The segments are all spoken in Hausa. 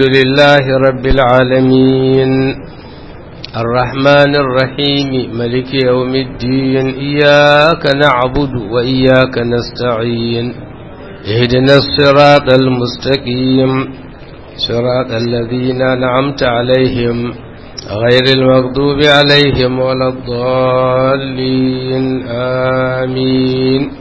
الحمد لله رب العالمين الرحمن الرحيم ملك يوم الدين إياك نعبد وإياك نستعين اهدنا الصراط المستقيم صراط الذين أنعمت عليهم غير المغضوب عليهم ولا الضالين آمين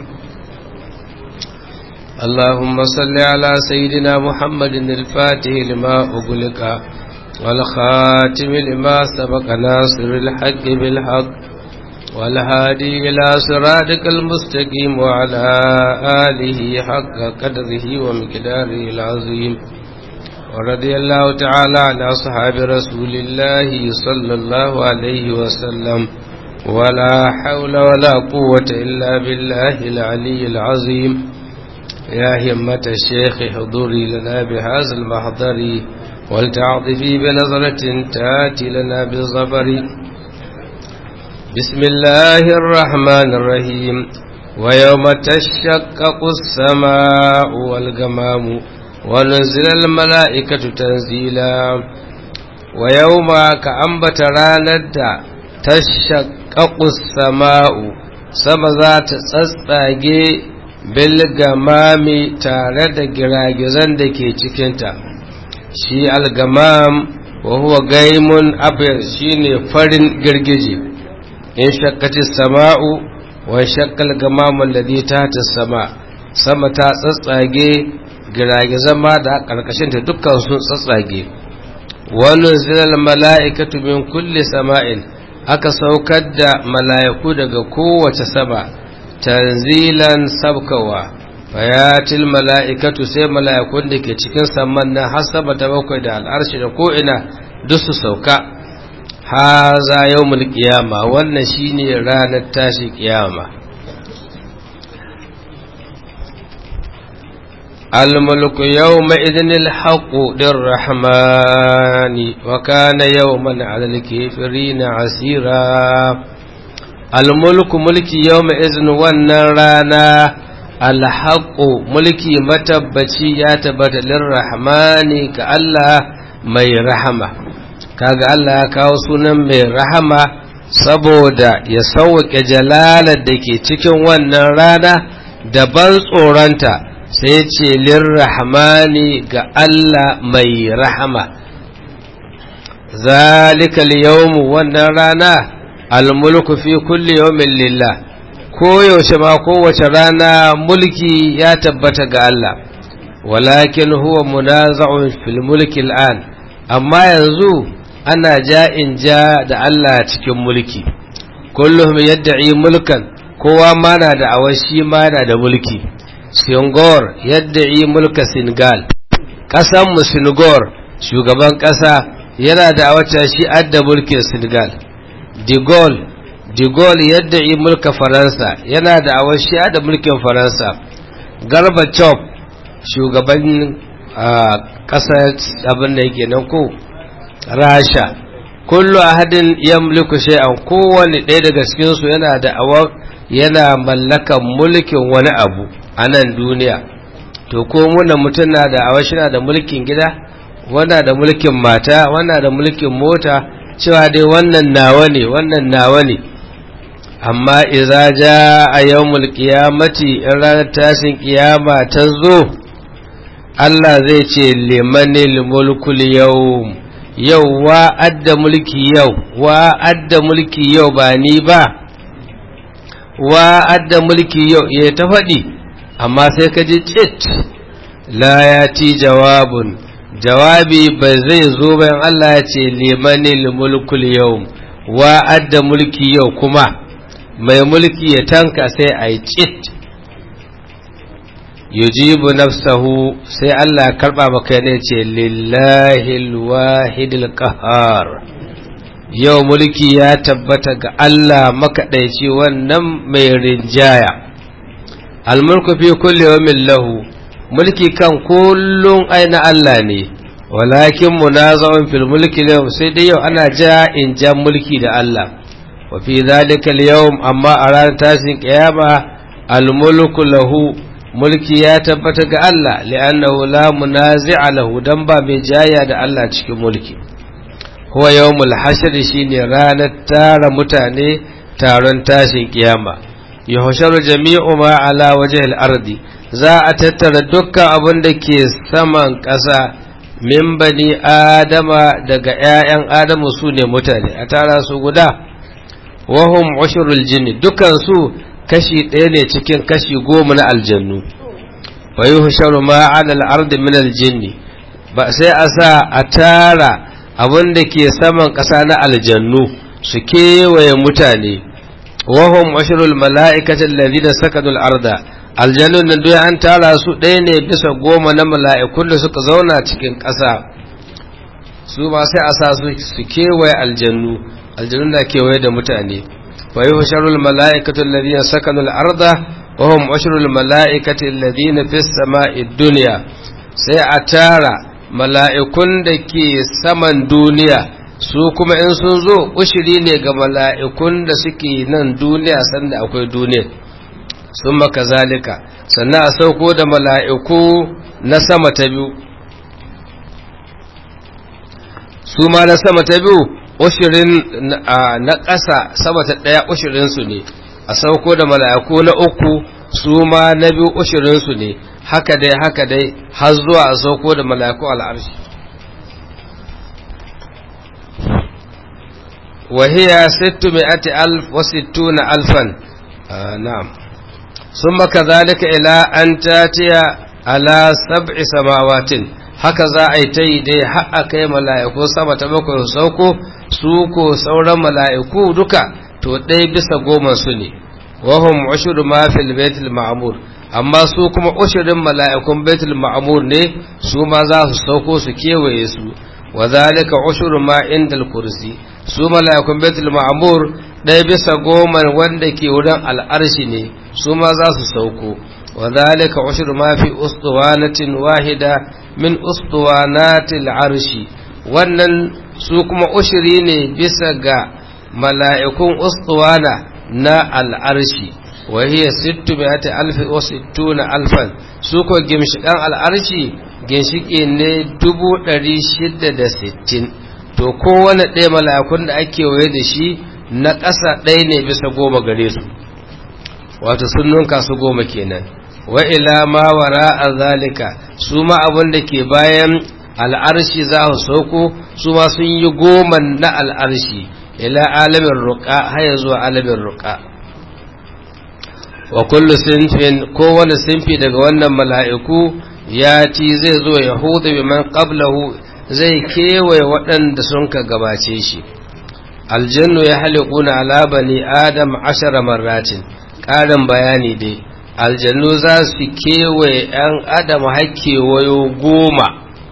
اللهم صل على سيدنا محمد الفاتح لما أغلق والخاتم لما سبق ناصر الحق بالحق والهادي إلى صراطك المستقيم وعلى آله حق قدره ومقداره العظيم ورضي الله تعالى عن أصحاب رسول الله صلى الله عليه وسلم ولا حول ولا قوة إلا بالله العلي العظيم يا همة الشيخ حضوري لنا بهذا المحضر ولتعطفي بنظرة تاتي لنا بالظفر بسم الله الرحمن الرحيم ويوم تشقق السماء والغمام ونزل الملائكة تنزيلا ويوم كأنبت راند تشقق السماء sama za ta tsatsage bilgamami tare da giragizan da ke cikinta shi algamam wa huwa gaimun abir shine farin girgije in shakkati sama'u wa shakkal gamamun da ta ta sama sama ta tsatsage giragizan ma da karkashinta dukkan sun tsatsage wani zilal mala'ikatu min kulli sama'in aka saukar da mala'iku daga kowace sama tanzilan sabkawa fayatil mala'ikatu sai mala'ikun da ke cikin saman nan har sama ta bakwai da al'arshi da ko'ina duk su sauka haza yau mulkiyama wannan shine ranar tashi kiyama الملك يومئذ الحق للرحمن وكان يوما على الكافرين عسيرا الملك ملك يومئذ والنرانا الحق ملكي متبتي يا تبت للرحمن كالله mai rahama kaga Allah ya kawo sunan mai rahama saboda ya sauke jalalar da ke cikin wannan rana da ban tsoronta sai ce lirrahmani ga Allah mai rahama zalika yawmu wannan rana almulku fi kulli yawmin lillah koyaushe ma kowace rana mulki ya tabbata ga Allah walakin huwa munaza'un fil mulki al'an amma yanzu ana ja'in ja da Allah cikin mulki kullum yadda'i mulkan kowa ma na da awashi ma na da mulki Singor yadda yi mulka Senegal, ƙasanmu Singor shugaban ƙasa yana da wata shi adda mulkin Senegal. De Gaulle, De Gaulle yadda yi mulka Faransa yana da awar shi adda mulkin Faransa. Gorbachev shugaban ƙasa abin da yake nan ko Rasha. Kullu ahadin yamliku shay'an kowane ɗaya daga cikinsu yana da awar yana mallakan mulkin wani abu. a nan duniya to ko muna mutum na da awashi na da mulkin gida wana da mulkin mata wana da mulkin mota cewa dai wannan nawa ne wannan nawa ne amma iza ja a yawmul qiyamati in ranar tashin kiyama ta zo Allah zai ce limanil mulkul yawm yau wa adda mulki yau wa adda mulki yau ba ni ba wa adda mulki yau ya ta faɗi amma sai ka ji cit la ya ti jawabun jawabi ba zai zo bayan Allah ya ce limanil mulkul yau wa adda mulki yau kuma mai mulki ya tanka sai a yi cit yujibu nafsahu sai Allah karba maka ne ce lillahi alwahidil qahar yau mulki ya tabbata ga Allah makaɗaici wannan mai rinjaya almulku fi kulli yawmin lahu mulki kan kullun aina Allah ne walakin munazawun fil mulki yau sai dai yau ana ja in ja mulki da Allah wa fi zalika al amma a ranar tashin kiyama almulku lahu mulki ya tabbata ga Allah li'annahu la munazi'a lahu dan ba mai jaya da Allah cikin mulki huwa yawmul hashr shine ranar tara mutane taron tashin kiyama yuhsharu jami'u ma ala wajhil ardi za a tattara dukkan abin da ke saman ƙasa min bani adama daga ƴaƴan adamu su ne mutane a tara su guda wahum ushrul jinni dukkan su kashi ɗaya ne cikin kashi goma na aljannu wa yuhsharu ma ala al-ardi min al-jinni ba sai a sa a tara abin da ke saman ƙasa na aljannu su kewaye mutane wahum ashrul mala'ikati alladhina sakadul arda aljannun nan duk an tara su ɗaya ne bisa goma na mala'ikun da suka zauna cikin ƙasa su ma sai a sa su su kewaye aljannu aljannu na kewaye da mutane wa yuhsharul mala'ikatu alladhina sakanul arda wahum ashrul mala'ikati alladhina fis sama'i dunya sai a tara mala'ikun da ke saman duniya su kuma in sun zo ushiri ne ga mala'ikun da suke nan duniya sanda akwai duniya sun maka zalika sannan a sauko da mala'iku na sama ta biyu su ma na sama ta biyu ushirin na ƙasa sama ta ɗaya ushirinsu ne a sauko da mala'iku na uku su ma na biyu ushirinsu ne haka dai haka dai har zuwa a sauko da mala'iku al'arshi وهي ستمائة ألف وستون ألفا آه نعم ثم كذلك إلى أن تأتي على سبع سماوات هكذا أيتي دي حق كي ملائكو سما تبكو سوكو سوكو سورا ملائكو دكا تو دي بس قوما سني وهم عشر ما في البيت المعمور amma su kuma ushirin mala'ikun baitul ma'amur ne su ma za su sauko su kewaye su wa zalika ushuru ma indal kursi su mala'ikun baitul ma'mur ɗaya bisa goma wanda ke wurin al'arshi ne su ma za su sauko wa zalika ushru ma fi ustuwanatin wahida min ustuwanatil arshi wannan su kuma ushiri ne bisa ga mala'ikun ustuwana na al'arshi wa hiya sittu mi'ati alfi wa sittuna alfan su ko gimshikan al'arshi ginshiki ne dubu ɗari shida da sittin to kowane ɗaya mala'ikun da ake waye da shi na ƙasa ɗaya ne bisa goma gare su wato sun nunka su goma kenan wa ila ma wara a zalika su ma abin da ke bayan al'arshi za su sauko su ma sun yi goma na al'arshi ila alamin ruƙa haya zuwa alamin ruƙa wa kullu sinfin kowane sinfi daga wannan mala'iku ya ci zai zo ya hudu bi man qablahu zai kewaye waɗanda sun ka gabace shi aljannu ya halikuna ala bani adam ashara marratin ƙarin bayani dai aljannu za su kewaye ‘yan adam kewayo goma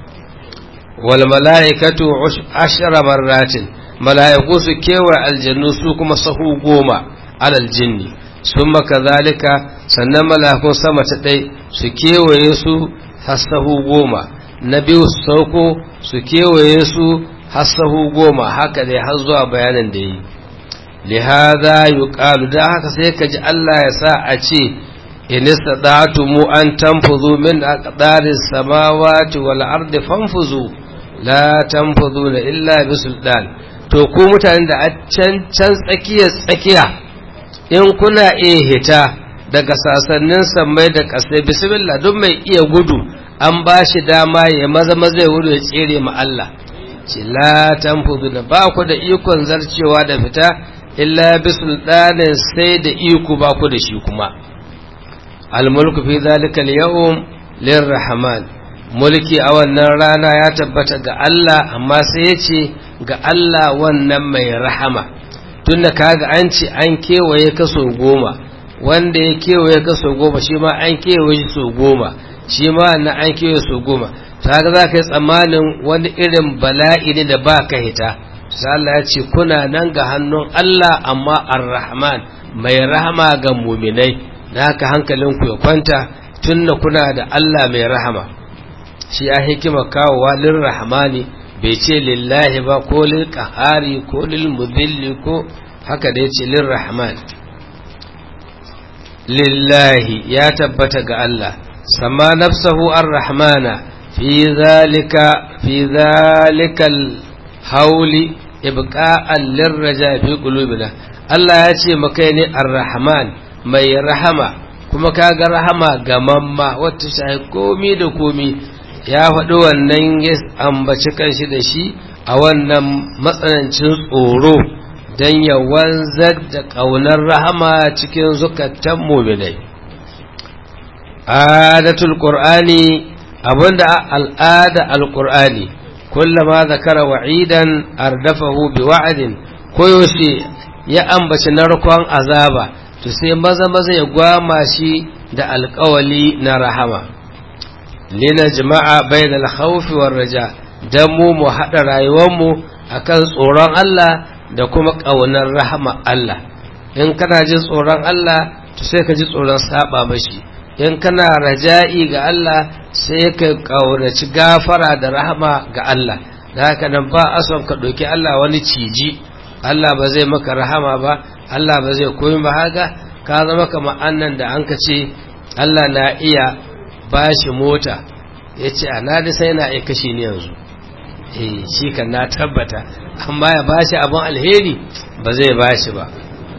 wal mala'ikatu ashara marratin mala'iku su kewaye aljannu su kuma sahu goma alal jinni sun maka zalika sannan mala'ikun sama ta ɗai su kewaye su hasahu goma na biyu su sauko su kewaye su hasahu goma haka dai har zuwa bayanin da yi lihaza yuqalu da haka sai ka ji Allah ya sa a ce in mu an tanfuzu min aqdaris samawati wal ardi fanfuzu la tanfuzuna illa bi sultan to ku mutanen da a can can tsakiya tsakiya in kuna iya hita daga sasannin sammai da kasai bismillah duk mai iya gudu an ba shi dama ya maza maza ya wuri ya tsere ma Allah ce la tanfuzuna ba ku da ikon zarcewa da fita illa bi sultanin sai da iko ba ku da shi kuma almulku fi zalika al-yawm lirrahman mulki a wannan rana ya tabbata ga Allah amma sai ya ce ga Allah wannan mai rahama tunda kaga an ce an kewaye kaso goma wanda ya kewaye kaso goma shi ma an kewaye so goma shi ma na an kewaye so goma kaga za ka yi tsammanin wani irin bala'i ne da ba ka hita sai Allah ya ce kuna nan ga hannun Allah amma ar-rahman mai rahama ga muminai da haka hankalinku ya kwanta tunna kuna da Allah mai rahama shi a hikima kawowa lil rahmani bai ce lillahi ba ko lil qahari ko lil mudilli ko haka da yace lil rahman lillahi ya tabbata ga Allah sama nafsahu ar-rahmana fi zalika fi zalikal hauli ibqa'an lirraja fi qulubina Allah ya ce maka ne ar-rahman mai rahama kuma kaga rahama ga mamma wata shahi komi da komi ya faɗi wannan ya ambaci kanshi da shi a wannan matsanancin tsoro don ya wanzar da ƙaunar rahama cikin zukatan muminai adatul qur'ani abinda al'ada al-qur'ani kullama zakara wa'idan ardafahu bi wa'adin koyaushe ya ambaci narkon azaba to sai maza maza ya gwama shi da alkawali na rahama lina jama'a bai da khawfi war raja dan mu mu haɗa rayuwarmu akan tsoron Allah da kuma ƙaunar rahama Allah in kana jin tsoron Allah to sai ka ji tsoron saba mashi in kana raja'i ga Allah sai ka ƙaunaci gafara da rahama ga Allah da haka nan ba a son ka ɗauki Allah wani ciji Allah ba zai maka rahama ba Allah ba zai koyi ba haka ka zama kamar annan da an ka ce Allah na iya bashi mota ya ce a nadi sai na iya kashe ni yanzu eh shi kan na tabbata amma ya bashi abin alheri ba zai bashi ba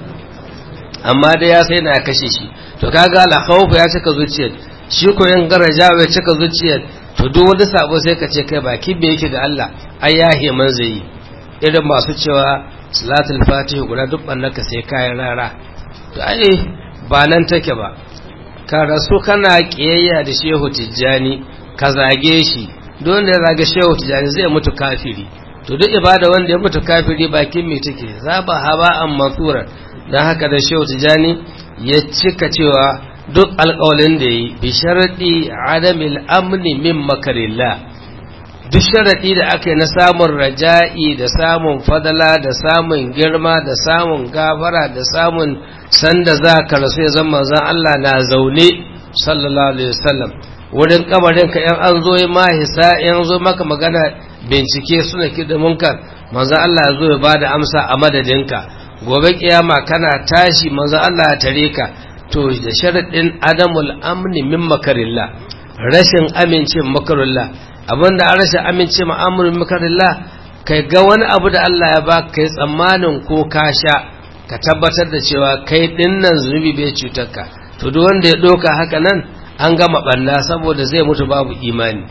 amma da ya sai na kashe shi to kaga alkhawfu ya cika zuciyar shi ko yan garaja ya cika zuciyar to duk wani sabo sai ka ce kai baki me yake ga Allah ai ya heman zai yi irin masu cewa salatul fatihi guda duk bannaka sai kayan rara to ai ba nan take ba ka rasu kana kiyayya da shehu tijjani ka zage shi don da ya zage shehu tijjani zai mutu kafiri to duk ibada wanda ya mutu kafiri bakin me take zaba haba an mansura dan haka da shehu tijjani ya cika cewa duk alƙawalin da yi bi sharadi adamil amni min makarillah duk sharaɗi da aka yi na samun raja'i da samun fadala da samun girma da samun gafara da samun sanda za ka rasu ya zama zan Allah na zaune sallallahu alaihi wasallam wurin kamarin ka yan an zo ma hisa yan zo maka magana bincike suna ki da munkar manzo Allah ya zo ya bada amsa a madadinka gobe kiyama kana tashi manzo Allah ya tare ka to da sharaɗin adamul amni min makarillah rashin amincin makarillah abinda an rashin amince ma'amurin makarillah kai ga wani abu da Allah ya ba kai tsammanin ko ka sha ka tabbatar da cewa kai dinnan zunubi bai cutar ka to duk wanda ya doka haka nan an gama banna saboda zai mutu babu imani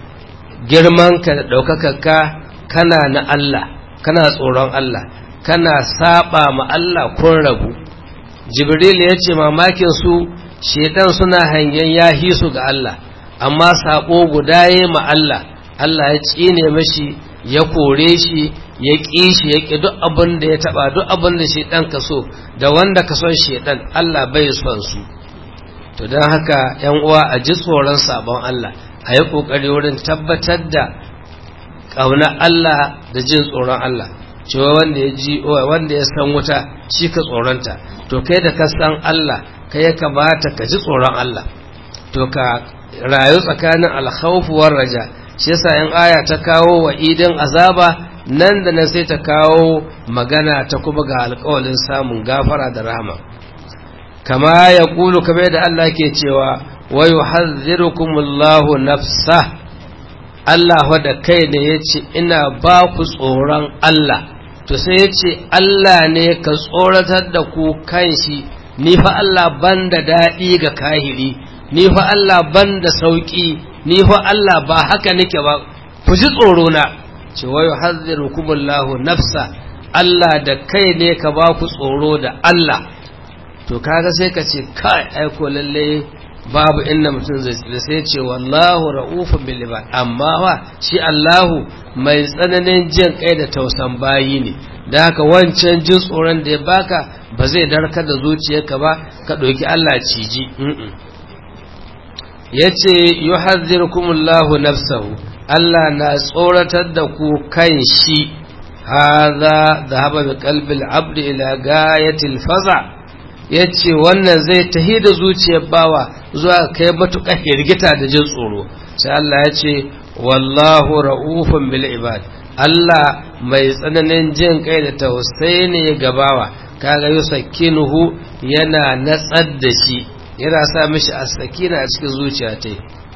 girman ka da daukakar ka kana na Allah kana tsoron Allah kana saba ma Allah kun rabu jibril ya ce mamakin su shedan suna hangen yahi su ga Allah amma sabo guda ya ma Allah Allah ya tsine mashi ya kore shi ya ƙi shi ya ƙi duk abin da ya taɓa duk abin da shaidan ka so da wanda ka son shaidan Allah bai son su to don haka yan uwa a ji tsoron sabon Allah a yi ƙoƙari wurin tabbatar da ƙauna Allah da jin tsoron Allah cewa wanda ya ji wanda ya san wuta shi ka tsoronta to kai da ka san Allah kai ya kamata ka ji tsoron Allah to ka rayu tsakanin alkhawfuwar raja shi yasa in aya ta kawo wa idin azaba nan da nan sai ta kawo magana ta kuma ga alƙawalin samun gafara da rahama kama ya kulu kamar da Allah ke cewa wa yuhadhdhirukumullahu nafsa Allah da kai ne yace ina ba ku tsoron Allah to sai yace Allah ne ka tsoratar da ku kanshi ni fa Allah banda daɗi ga kahiri ni fa Allah ban da sauƙi ni fa Allah ba haka nake ba ku ji tsoro na ce wa yuhadhdhirukumullahu nafsa Allah da kai ne ka ba ku tsoro da Allah to kaga sai ka ce kai ai ko lalle babu inda mutum zai tsira sai ce wallahu ra'ufun bil ibad amma wa shi Allahu mai tsananin jin kai da tausan bayi ne da haka wancan jin tsoron da ya baka ba zai darkar da zuciyarka ba ka ɗauki Allah ciji ya ce yi hazirkumullahu nafsahu Allah na tsoratar da ku kan shi haza da haɓa da kalbil abdi ila gayatil faza ya ce wannan zai tahi da zuciyar bawa zuwa kai matuƙa hirgita da jin tsoro sai Allah ya ce wallahu ra'ufun bil ibad Allah mai tsananin jin kai da tausayi ne ga bawa kaga yusakkinuhu yana natsar da shi yana sa mishi as-sakina a cikin zuciya ta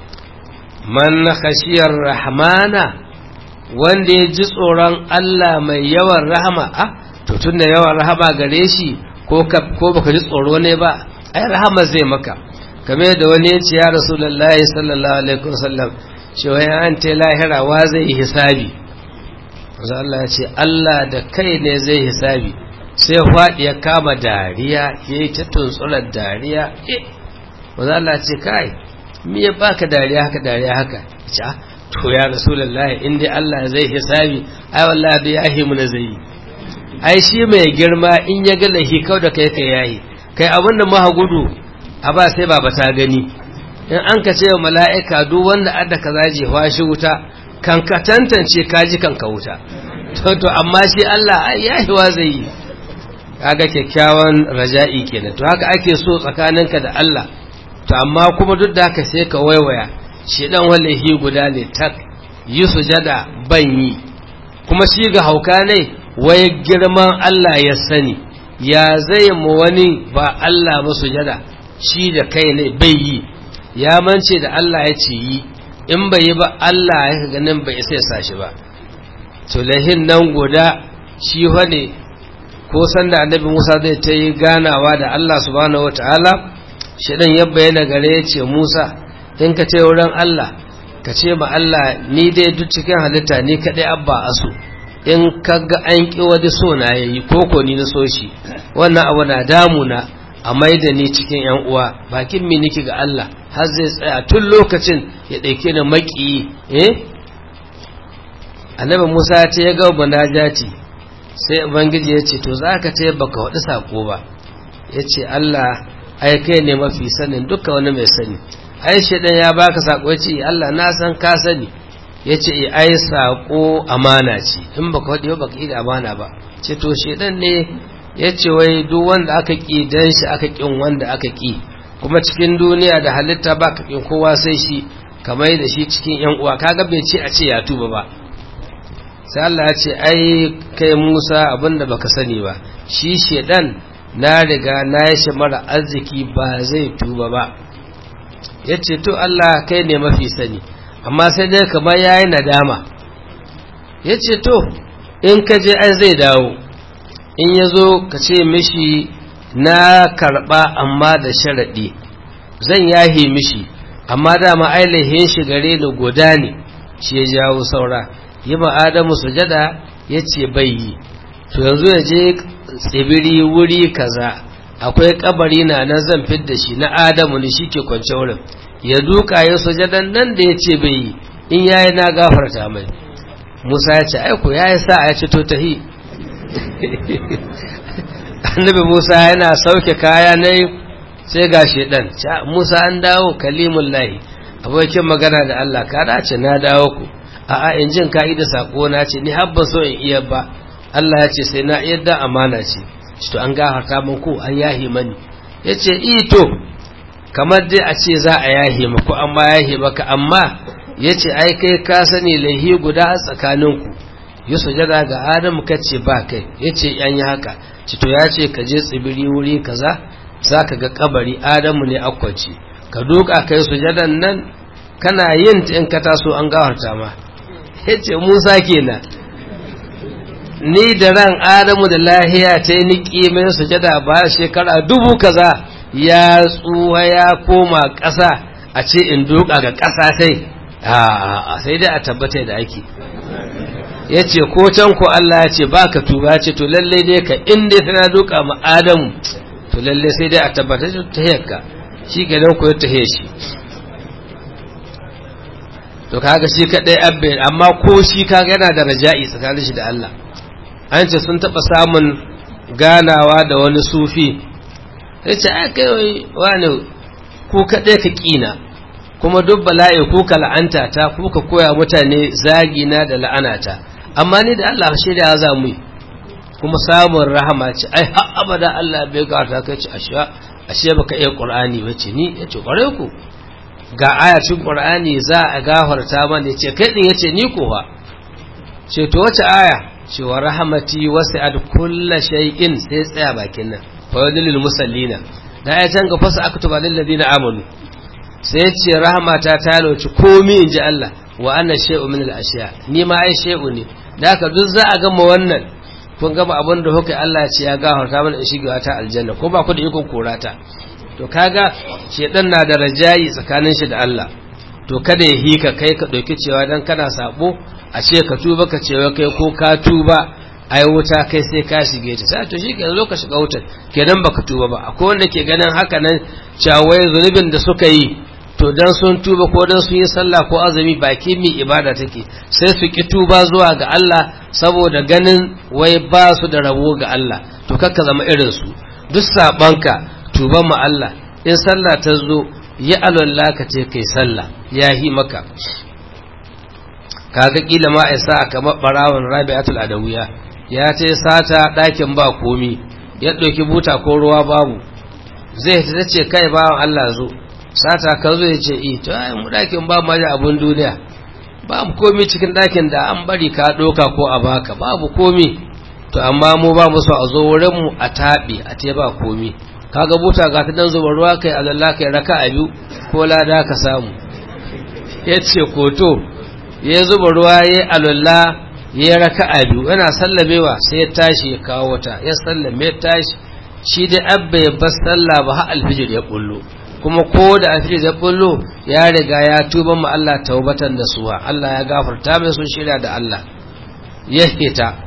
man khashiyar rahmana wanda ya ji tsoron Allah mai yawan rahama a to tunda yawan rahama gare shi ko ko baka ji tsoro ne ba ai rahama zai maka kamar da wani ya ce ya rasulullahi sallallahu alaihi wasallam cewa an ta lahira wa zai hisabi Allah ya ce Allah da kai ne zai hisabi sai faɗi ya kama dariya ya yi ta tuntsurar dariya wanda Allah ce kai mi ya baka dariya haka dariya haka ce to ya rasulullahi in dai Allah zai hisabi ai wallahi da yahi mu na zai ai shi mai girma in ya ga lahi kau da kai kai yayi kai abin da maha gudu a ba sai baba ta gani in an ka ce mala'ika duk wanda adda ka zaje shi wuta kan ka tantance kaji kan ka wuta to to amma shi Allah ai yahi wa zai yi kaga kyakkyawan raja'i kenan to haka ake so tsakaninka da Allah to amma kuma duk da haka sai ka waiwaya shi dan wallahi guda ne tak yi sujada ban yi kuma shi ga hauka ne wai girman Allah ya sani ya zai mu wani ba Allah ba sujada shi da kai ne bai yi ya mance da Allah ya ce yi in bai yi ba Allah ya ganin bai sai sa shi ba to lahin nan guda shi wane ko sanda annabi Musa zai ta yi ganawa da Allah subhanahu wataala shidan ya bayyana gare ya ce Musa in ka ce wurin Allah ka ce ma Allah ni dai duk cikin halitta ni kaɗai abba asu in ka ga an ƙi wani so na yayi ko ko ni na so shi wannan abu na damuna a maida ni cikin yan uwa bakin mi niki ga Allah har zai tsaya tun lokacin ya ɗauke ni maki eh annabi Musa ya ce ya ga munajati sai ubangiji ya ce to zaka ce baka wadi sako ba yace Allah ai kai ne mafi sanin duka wani mai sani ai shedan ya baka sako yace Allah na san ka sani yace ai sako amana ce in baka wadi ba baka yi da amana ba ce to shedan ne yace wai duk wanda aka ki dan shi aka kin wanda aka ki kuma cikin duniya da halitta ba ka kin kowa sai shi kamar da shi cikin yan uwa kaga bai ce a ce ya tuba ba sai Allah ya ce ai kai Musa abinda baka sani ba shi shedan na riga na yi shi mara arziki ba zai tuba ba ya ce to Allah kai ne mafi sani amma sai dai kamar ya yi nadama ya ce to in ka je ai zai dawo in ya zo ka ce mishi na karɓa amma da sharaɗi zan yahe mishi amma dama ainihin shi gare ni guda ne shi ya jawo saura yi ma adamu sujada ya ce bai yi to yanzu ya je tsibiri wuri kaza akwai kabari na nan zan fidda shi na adamu ne shike kwance wurin ya duka ya sujadan nan da ya ce bai yi in yayi na gafarta mai musa ya ce aiko ya yi sa'a ya ce to tahi annabi musa yana sauke kaya na sai ga shedan musa an dawo kalimun lahi abokin magana da allah ka dace na dawo ku a'a in jin ka'ida sako na ce ni habba so in iya ba Allah ya ce sai na yadda amana ce shi to an gafarta min ko an yahi mani ya ce ito kamar dai a ce za a yahi maku amma yahi maka amma ya ce ai kai ka sani laihi guda a tsakaninku yi sujada ga adamu ka ce ba kai ya ce yan yi haka ci to ya ce ka je tsibiri wuri kaza za ka ga kabari adamu ne akwaci ka duka kai sujadan nan kana yin ta in ka taso an gafarta ma ya ce musa kenan ni da ran adamu da lahiya ta yi niƙi mai sujada ba shekara dubu kaza ya tsuwa ya koma ƙasa a ce in doka ga ƙasa sai a sai dai a tabbata da ake ya ce ko can ku Allah ya ce ba ka tuba ce to lallai dai ka inda tana doka ma adamu to lallai sai dai a tabbata da ta yakka shi ganin ku ya ta shi to kaga shi kadai abbe amma ko shi kaga yana da raja'i tsakanin shi da Allah an ce sun taɓa samun ganawa da wani sufi ya ce a kai wani ku kaɗai ka ƙina kuma duk bala'i ku ka la'anta ta ku ka koya mutane zagina da la'anata amma ni da Allah shirya za mu yi kuma samun rahama ce ai har abada Allah bai gata kai ce ashe ashe baka iya Qur'ani ba ce ni yace kware ku ga ayatin Qur'ani za a gafarta mana yace kai din yace ni ko fa ce to wace aya cewa rahamati wasi'at kulla shay'in sai tsaya bakin nan fa wadlil musallina da ya can fasa aktuba lil ladina amanu sai ce rahmata ta lauci komi inji Allah wa anna shay'un min al ashiya ni ma ai shay'u ne da haka duk za a gama wannan kun gama abin da hukai Allah ya ce ya gafarta mana shigewa ta aljanna ko ba ku da ikon korata to kaga shedan na da rajayi tsakanin shi da Allah to kada ya hika kai ka dauki cewa dan kana sabo a ce ka tuba ka cewa kai ko ka tuba ai wuta kai sai ka shige ta sai to shikenan zo ka shiga wutar kenan baka tuba ba akwai wanda ke ganin haka nan cawai zunubin da suka yi to dan sun tuba ko dan sun yi sallah ko azumi baki mi ibada take sai su ki tuba zuwa ga Allah saboda ganin wai ba su da rabo ga Allah to kakka zama irin su duk sabanka tuban ma Allah in sallah ta zo ya alwala ka ce kai sallah ya hi maka kaga kila ma isa kamar barawon rabi'atul adawiya ya ce sata ɗakin ba komi ya ɗauki buta ko ruwa babu zai ta ce kai bawan Allah zo sata ka zo ya ce i to ai mu ɗakin ba ma da abun duniya babu komi cikin ɗakin da an bari ka ɗauka ko a baka babu komi to amma mu ba mu so a zo wurin mu a taɓe a te ba komi kaga buta ga ta dan zuba ruwa kai Allah kai raka a biyu ko lada ka samu ya ce koto ya zuba ruwa ya alalla ya raka a biyu yana sallamewa sai ya tashi ya kawo wata ya sallame ya tashi shi dai abba ya bar sallah ba har alfijir ya bullo kuma ko da alfijir ya bullo ya riga ya tuba ma Allah taubatan da suwa Allah ya gafarta mai sun shirya da Allah ya hita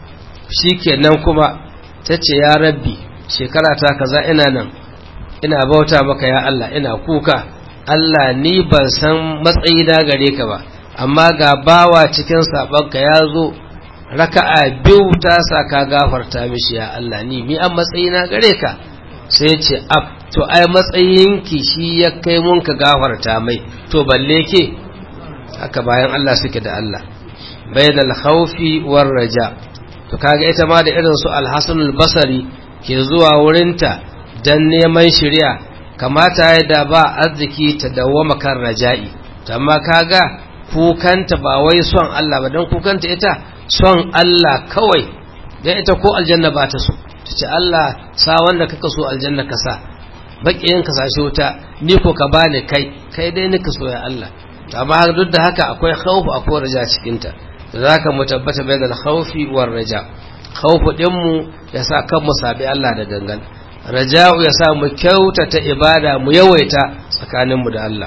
shikenan kuma tace ya rabbi shekara ta kaza ina nan ina bauta maka ya Allah ina kuka Allah ni ban san matsayi na gare ka ba amma ga bawa cikin sabanka ya zo raka'a biyu ta sa ka gafarta mishi ya Allah ni mi an matsayi na gare ka sai ce ab to ai matsayinki shi ya kai mun ka gafarta mai to balle ke haka bayan Allah suke da Allah bainal khawfi war raja to kaga ita ma da irin su al-Hasan al-Basri ke zuwa wurinta dan neman shari'a kamata ya da ba arziki ta dawwama kan raja'i amma kaga kukanta ba wai son Allah ba don kukanta ita son Allah kawai don ita ko aljanna ba ta so ta ce Allah sa wanda kaka so aljanna ka sa baƙiyin ka sashi wuta ni ko ka bani kai kai dai nika so ya Allah amma duk da haka akwai khawfu akwai raja cikin ta za ka mu tabbata bai da khawfi war raja khawfu din mu ya sa kan mu sabi Allah da gangan raja'u ya sa mu kyautata ibada mu yawaita tsakaninmu da Allah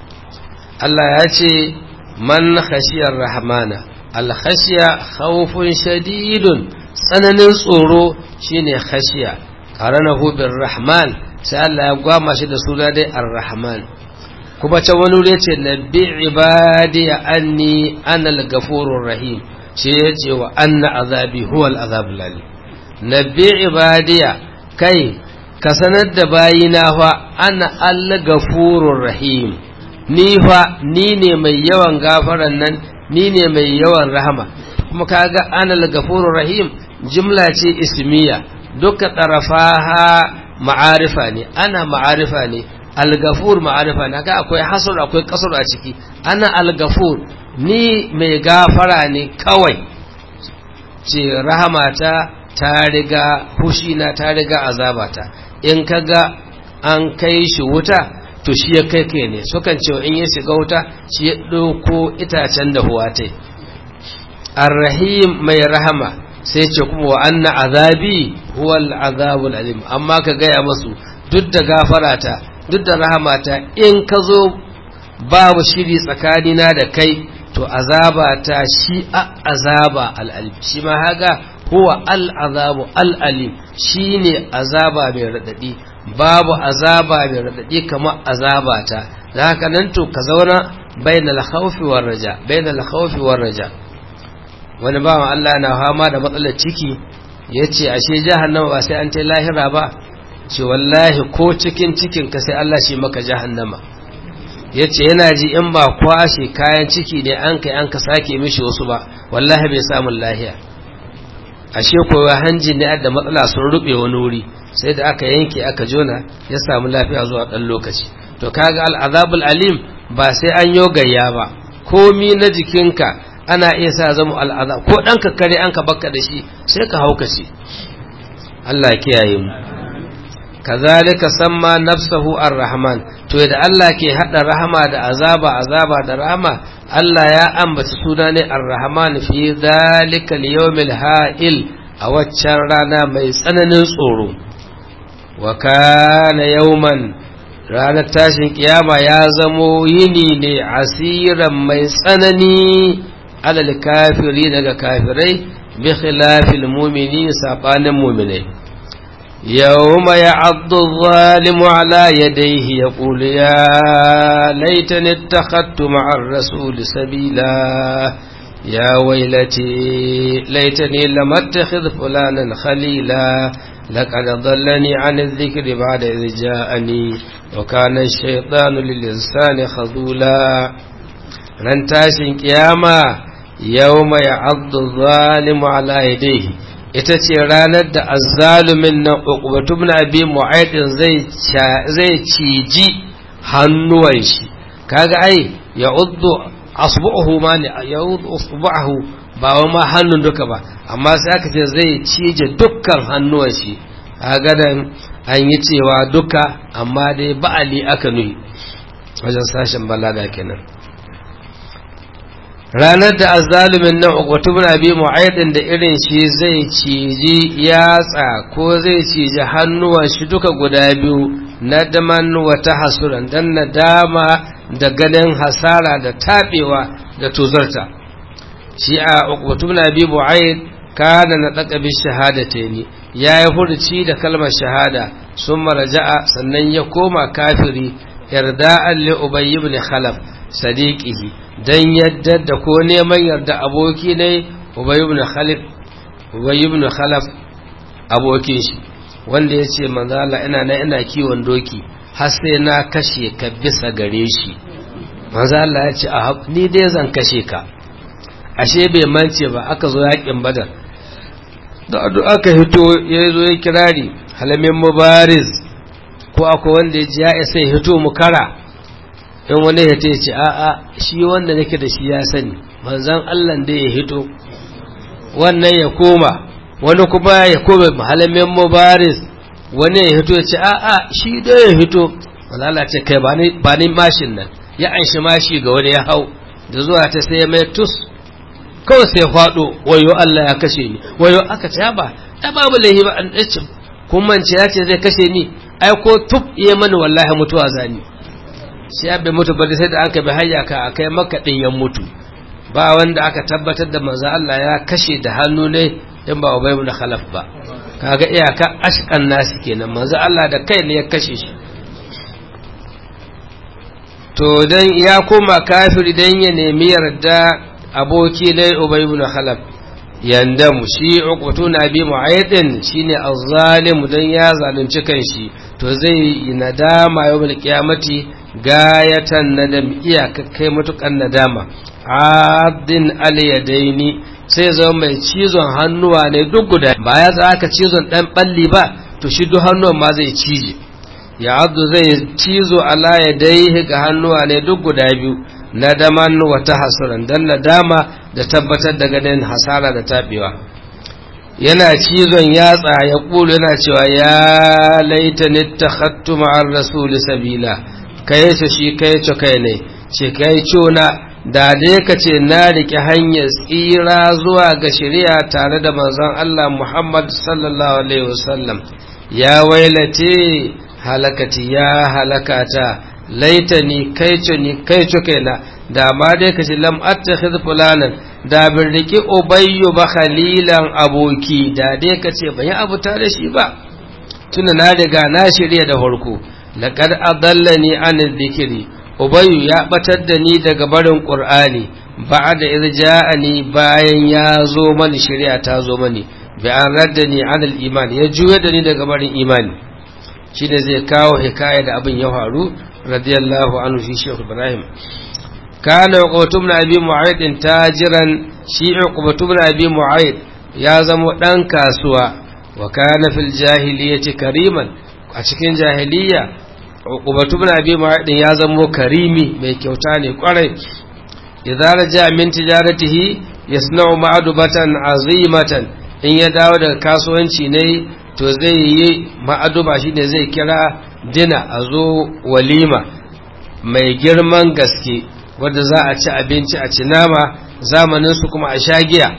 Allah ya ce man khashiyar rahmana alkhashiya khawfun shadidun tsananin tsoro shine khashiya qaranahu bir rahman sai Allah ya gwama shi da suna dai ar-rahman kuma ta wani wuri ce nabbi ibadi anni ana al-ghafurur rahim shi yace wa anna azabi huwa al-azabul alim nabbi ibadiya kai ka sanar da bayina fa ana al-ghafurur rahim ni fa ni ne mai yawan gafaran nan ni ne mai yawan rahama kuma kaga ana al-ghafurur rahim jumla ce ismiya duka tarafaha ma'arifa ne ana ma'arifa ne al-ghafur ma'arifa ne haka akwai hasr akwai kasr a ciki ana al-ghafur ni mai gafara ne kawai ce rahamata ta riga hushina ta riga azabata in kaga an kai shi wuta to shi ya kai kai ne sukan cewa in ya shiga wuta shi ya ɗauko itacen da huwa ta arrahim mai rahama sai ce kuma wa anna azabi huwal azabul alim amma ka gaya masu duk da gafarata duk da rahamata in ka zo babu shiri tsakanina da kai to azabata shi a azaba al'alim shi ma haga huwa al'azabu al'alim shi ne azaba mai raɗaɗi babu azaba mai raɗaɗi kamar azabata da haka nan to ka zauna bainal khawfi war raja bainal khawfi war raja wani bawan Allah na fama da matsalar ciki yace ashe jahannama ba sai an ta lahira ba ce wallahi ko cikin cikin ka sai Allah shi maka jahannama yace yana ji in ba kwashe kayan ciki ne an kai an ka sake mishi wasu ba wallahi bai samu lahiya ashe kowa hanji ne da matsala sun rube wani wuri sai da aka yanke aka jona ya samu lafiya zuwa ɗan lokaci to kaga al'azabul alim ba sai an yo gayya ba komi na jikinka ana iya sa zama al'aza ko dan kare an ka bakka da shi sai ka haukace Allah kiyaye mu kazalika samma nafsahu ar-rahman to da Allah ke hada rahama da azaba azaba da rahama Allah ya ambaci suna ne ar-rahman fi zalika al-yawmil ha'il a waccan rana mai tsananin tsoro wa kana yawman ranar tashin kiyama ya zamo yini ne asiran mai tsanani alal kafiri daga kafirai bi khilafil mu'mini sabanin mu'minai يوم يعض الظالم على يديه يقول يا ليتني اتخذت مع الرسول سبيلا يا ويلتي ليتني لم اتخذ فلانا خليلا لقد ضلني عن الذكر بعد إذ جاءني وكان الشيطان للإنسان خذولا رنتاشن قياما يوم يعض الظالم على يديه ita ce ranar da azzalumin nan uqbatu ibn abi mu'aydin zai zai ciji hannuwan shi kaga ai ya uddu asbu'uhu ma ne ya uddu asbu'uhu ba wa ma hannun duka ba amma sai aka ce zai cije dukkan hannuwan shi kaga dan an yi cewa duka amma dai ba'ali aka nuyi wajen sashen balaga kenan ranar da azzalumin nan uqbatu bin abi mu'aydin da irin shi zai ciji yatsa ko zai ciji hannuwan shi duka guda biyu nadaman wa tahassuran dan nadama da ganin hasara da tabewa da tuzarta shi a uqbatu bin abi mu'ayd kana na daka bi shahadataini yayi hurci da kalmar shahada summa raja'a sannan ya koma kafiri irda'an li ubay ibn khalaf sadiqihi dan yadda da ko neman yarda aboki ne ubay ibn khalaf ubay ibn khalaf abokin shi wanda yace manzo Allah ina na ina kiwon doki har sai na kashe ka bisa gare shi manzo Allah ya ce a ni dai zan kashe ka ashe bai mance ba aka zo yakin badar da aka hito ya zo ya kirari halamin mubariz ko akwai wanda ya ji ya isa ya hito mu kara in wani ya ce ce a'a shi wanda nake da shi ya sani manzan Allah da ya hito wannan ya koma wani kuma ya koma mahalamin mubaris wani ya hito ya ce a'a shi da ya hito walala ce kai ba ni mashin nan ya anshi mashi ga wani ya hau da zuwa ta sai mai tus kawai sai faɗo wayo Allah ya kashe ni wayo aka ce ba ta babu laihi ba an ɗace kuma ce ya ce zai kashe ni ai ko tub iya mani wallahi mutuwa zani shi ya bai mutu bari sai da aka bi hayya ka a kai maka ɗin ya mutu ba wanda aka tabbatar da manzo Allah ya kashe da hannu ne in ba ubay ibn khalaf ba kaga iyaka ashqan nasi kenan manzo Allah da kai ne ya kashe shi to dan ya koma kafiri dan ya nemi yarda aboki ne ubay ibn khalaf yandamu shi uqutun abi mu'aydin shine azzalim dan ya zalunci kanshi to zai yi nadama yawmal qiyamati gayatan nadam iyaka kai matukan nadama adin alyadaini sai zama mai cizon hannuwa ne duk guda ba ya za aka cizon dan balli ba to shi duk hannuwan ma zai cije ya abdu zai cizo ala yadaihi ga hannuwa ne duk guda biyu nadaman wa tahassuran dan nadama da tabbatar da ganin hasara da tabewa yana cizon yatsa ya kulu yana cewa ya laitani takhattu ma'ar rasul sabila kai ce shi kai ce kai ne ce kai cona da dai ka ce na riƙe hanyar tsira zuwa ga shari'a tare da manzon Allah Muhammad sallallahu alaihi wasallam ya wailate halakati ya halakata laitani kai ce ni kai ce kaina da ma dai ka ce lam attakhidh fulanan da bin riƙe ubayyu ba khalilan aboki da dai ka ce ban yi abu tare shi ba tuna na riga na shirya da farko laqad adallani an dhikri ubayyu ya batar da ni daga barin qur'ani ba'da idh ja'ani bayan ya zo mani shari'a ta zo mani bi an raddani an al-iman ya juya da ni daga barin imani shine zai kawo hikaya da abin ya faru radiyallahu anhu shi Sheikh Ibrahim kana uqbatu ibn abi mu'ayd tajiran shi uqbatu ibn abi mu'ayd ya zama dan kasuwa wa kana fil jahiliyyati kariman a cikin jahiliya uqbatu ibn abi mu'ayd ya zama karimi mai kyauta ne kwarai idza raja min tijaratihi yasna'u ma'adubatan azimatan in ya dawo daga kasuwanci ne to zai yi ma'aduba shine zai kira dina a zo walima mai girman gaske wadda za a ci abinci a ci nama zamanin su kuma a sha giya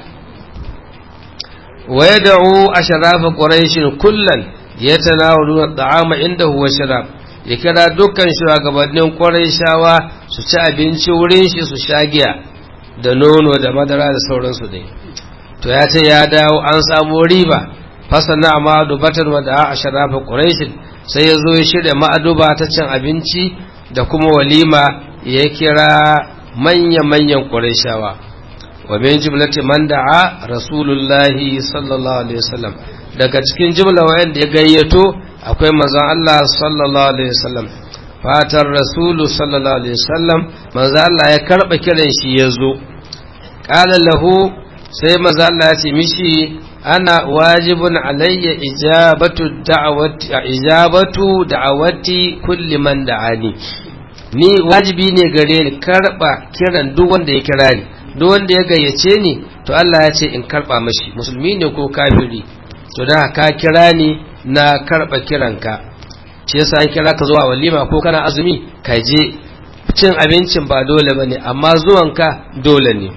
wa yad'u ashrafa quraishin kullan yatanawaluna at'ama indahu wa sharab ya kira dukkan shugabannin quraishawa su ci abinci wurin shi su sha giya da nono da madara da sauransu dai to ya ce ya dawo an samu riba fasana ma'adubatan wa da ashrafa quraishin sai ya zo ya shirya ma'aduba ta cin abinci da kuma walima ya kira manya-manyan quraishawa wa min jumlati man da'a rasulullahi sallallahu alaihi wasallam daga cikin jumla wayanda ya gayyato akwai manzon Allah sallallahu alaihi wasallam fatar rasulu sallallahu alaihi wasallam manzon Allah ya karba kiran shi yazo qala lahu sai manzon Allah ya ce mishi ana wajibun alayya ijabatu da'awati ijabatu da'awati kulli man da'ani ni wajibi ne gare ni karba kiran duk wanda ya kira ni duk wanda ya gayyace ni to Allah ya ce in karba mashi musulmi ne ko kafiri to da ka kira ni na karba kiranka shi yasa an kira ka zuwa walima ko kana azumi ka je cin abincin ba dole bane amma zuwanka dole ne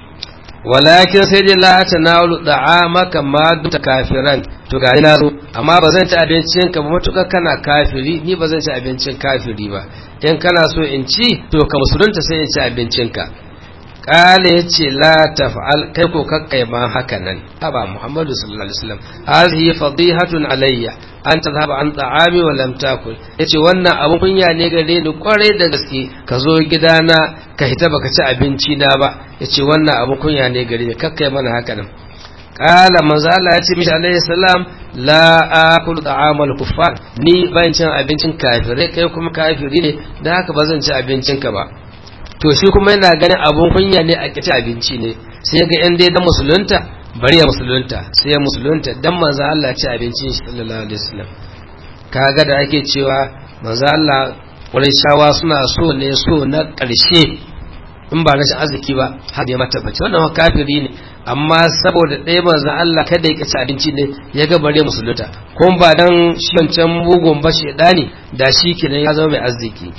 walakin sai dai la tanawalu da'amaka ma dumta kafiran to ga ina zo amma ba zan ci abincin ka ba matuƙa kana kafiri ni ba zan ci abincin kafiri ba in kana so in ci to ka musulunta sai in ci abincin ka kale ya ce la taf'al kai ko kakkai ma haka nan haba muhammadu sallallahu alaihi wasallam hadhihi fadihatun alayya an tadhhaba an ta'ami wa lam takul yace wannan abun kunya ne gare ni kwarai da gaske ka zo gidana ka hita baka ci abinci na ba yace wannan abun kunya ne gare ni kakkai mana haka nan kala manzo Allah ya ce mishi alaihi salam la akulu ta'amal kuffar ni ban cin abincin kafirai kai kuma kafiri ne da haka ba zan ci abincin ka ba to shi kuma yana ganin abun kunya ne a kici abinci ne sai ga yan dai dan musulunta bari ya musulunta sai ya musulunta dan manzo Allah ci abincin shi sallallahu alaihi wasallam kaga da ake cewa manzo Allah shawa suna so ne so na ƙarshe in ba rashin arziki ba har ya mata bace wannan kafiri ne amma saboda ɗaya manzo Allah kada ya kici abinci ne ya ga bare musulunta kuma ba dan shi wancan mugun ba shedani da shi kenan ya zama mai arziki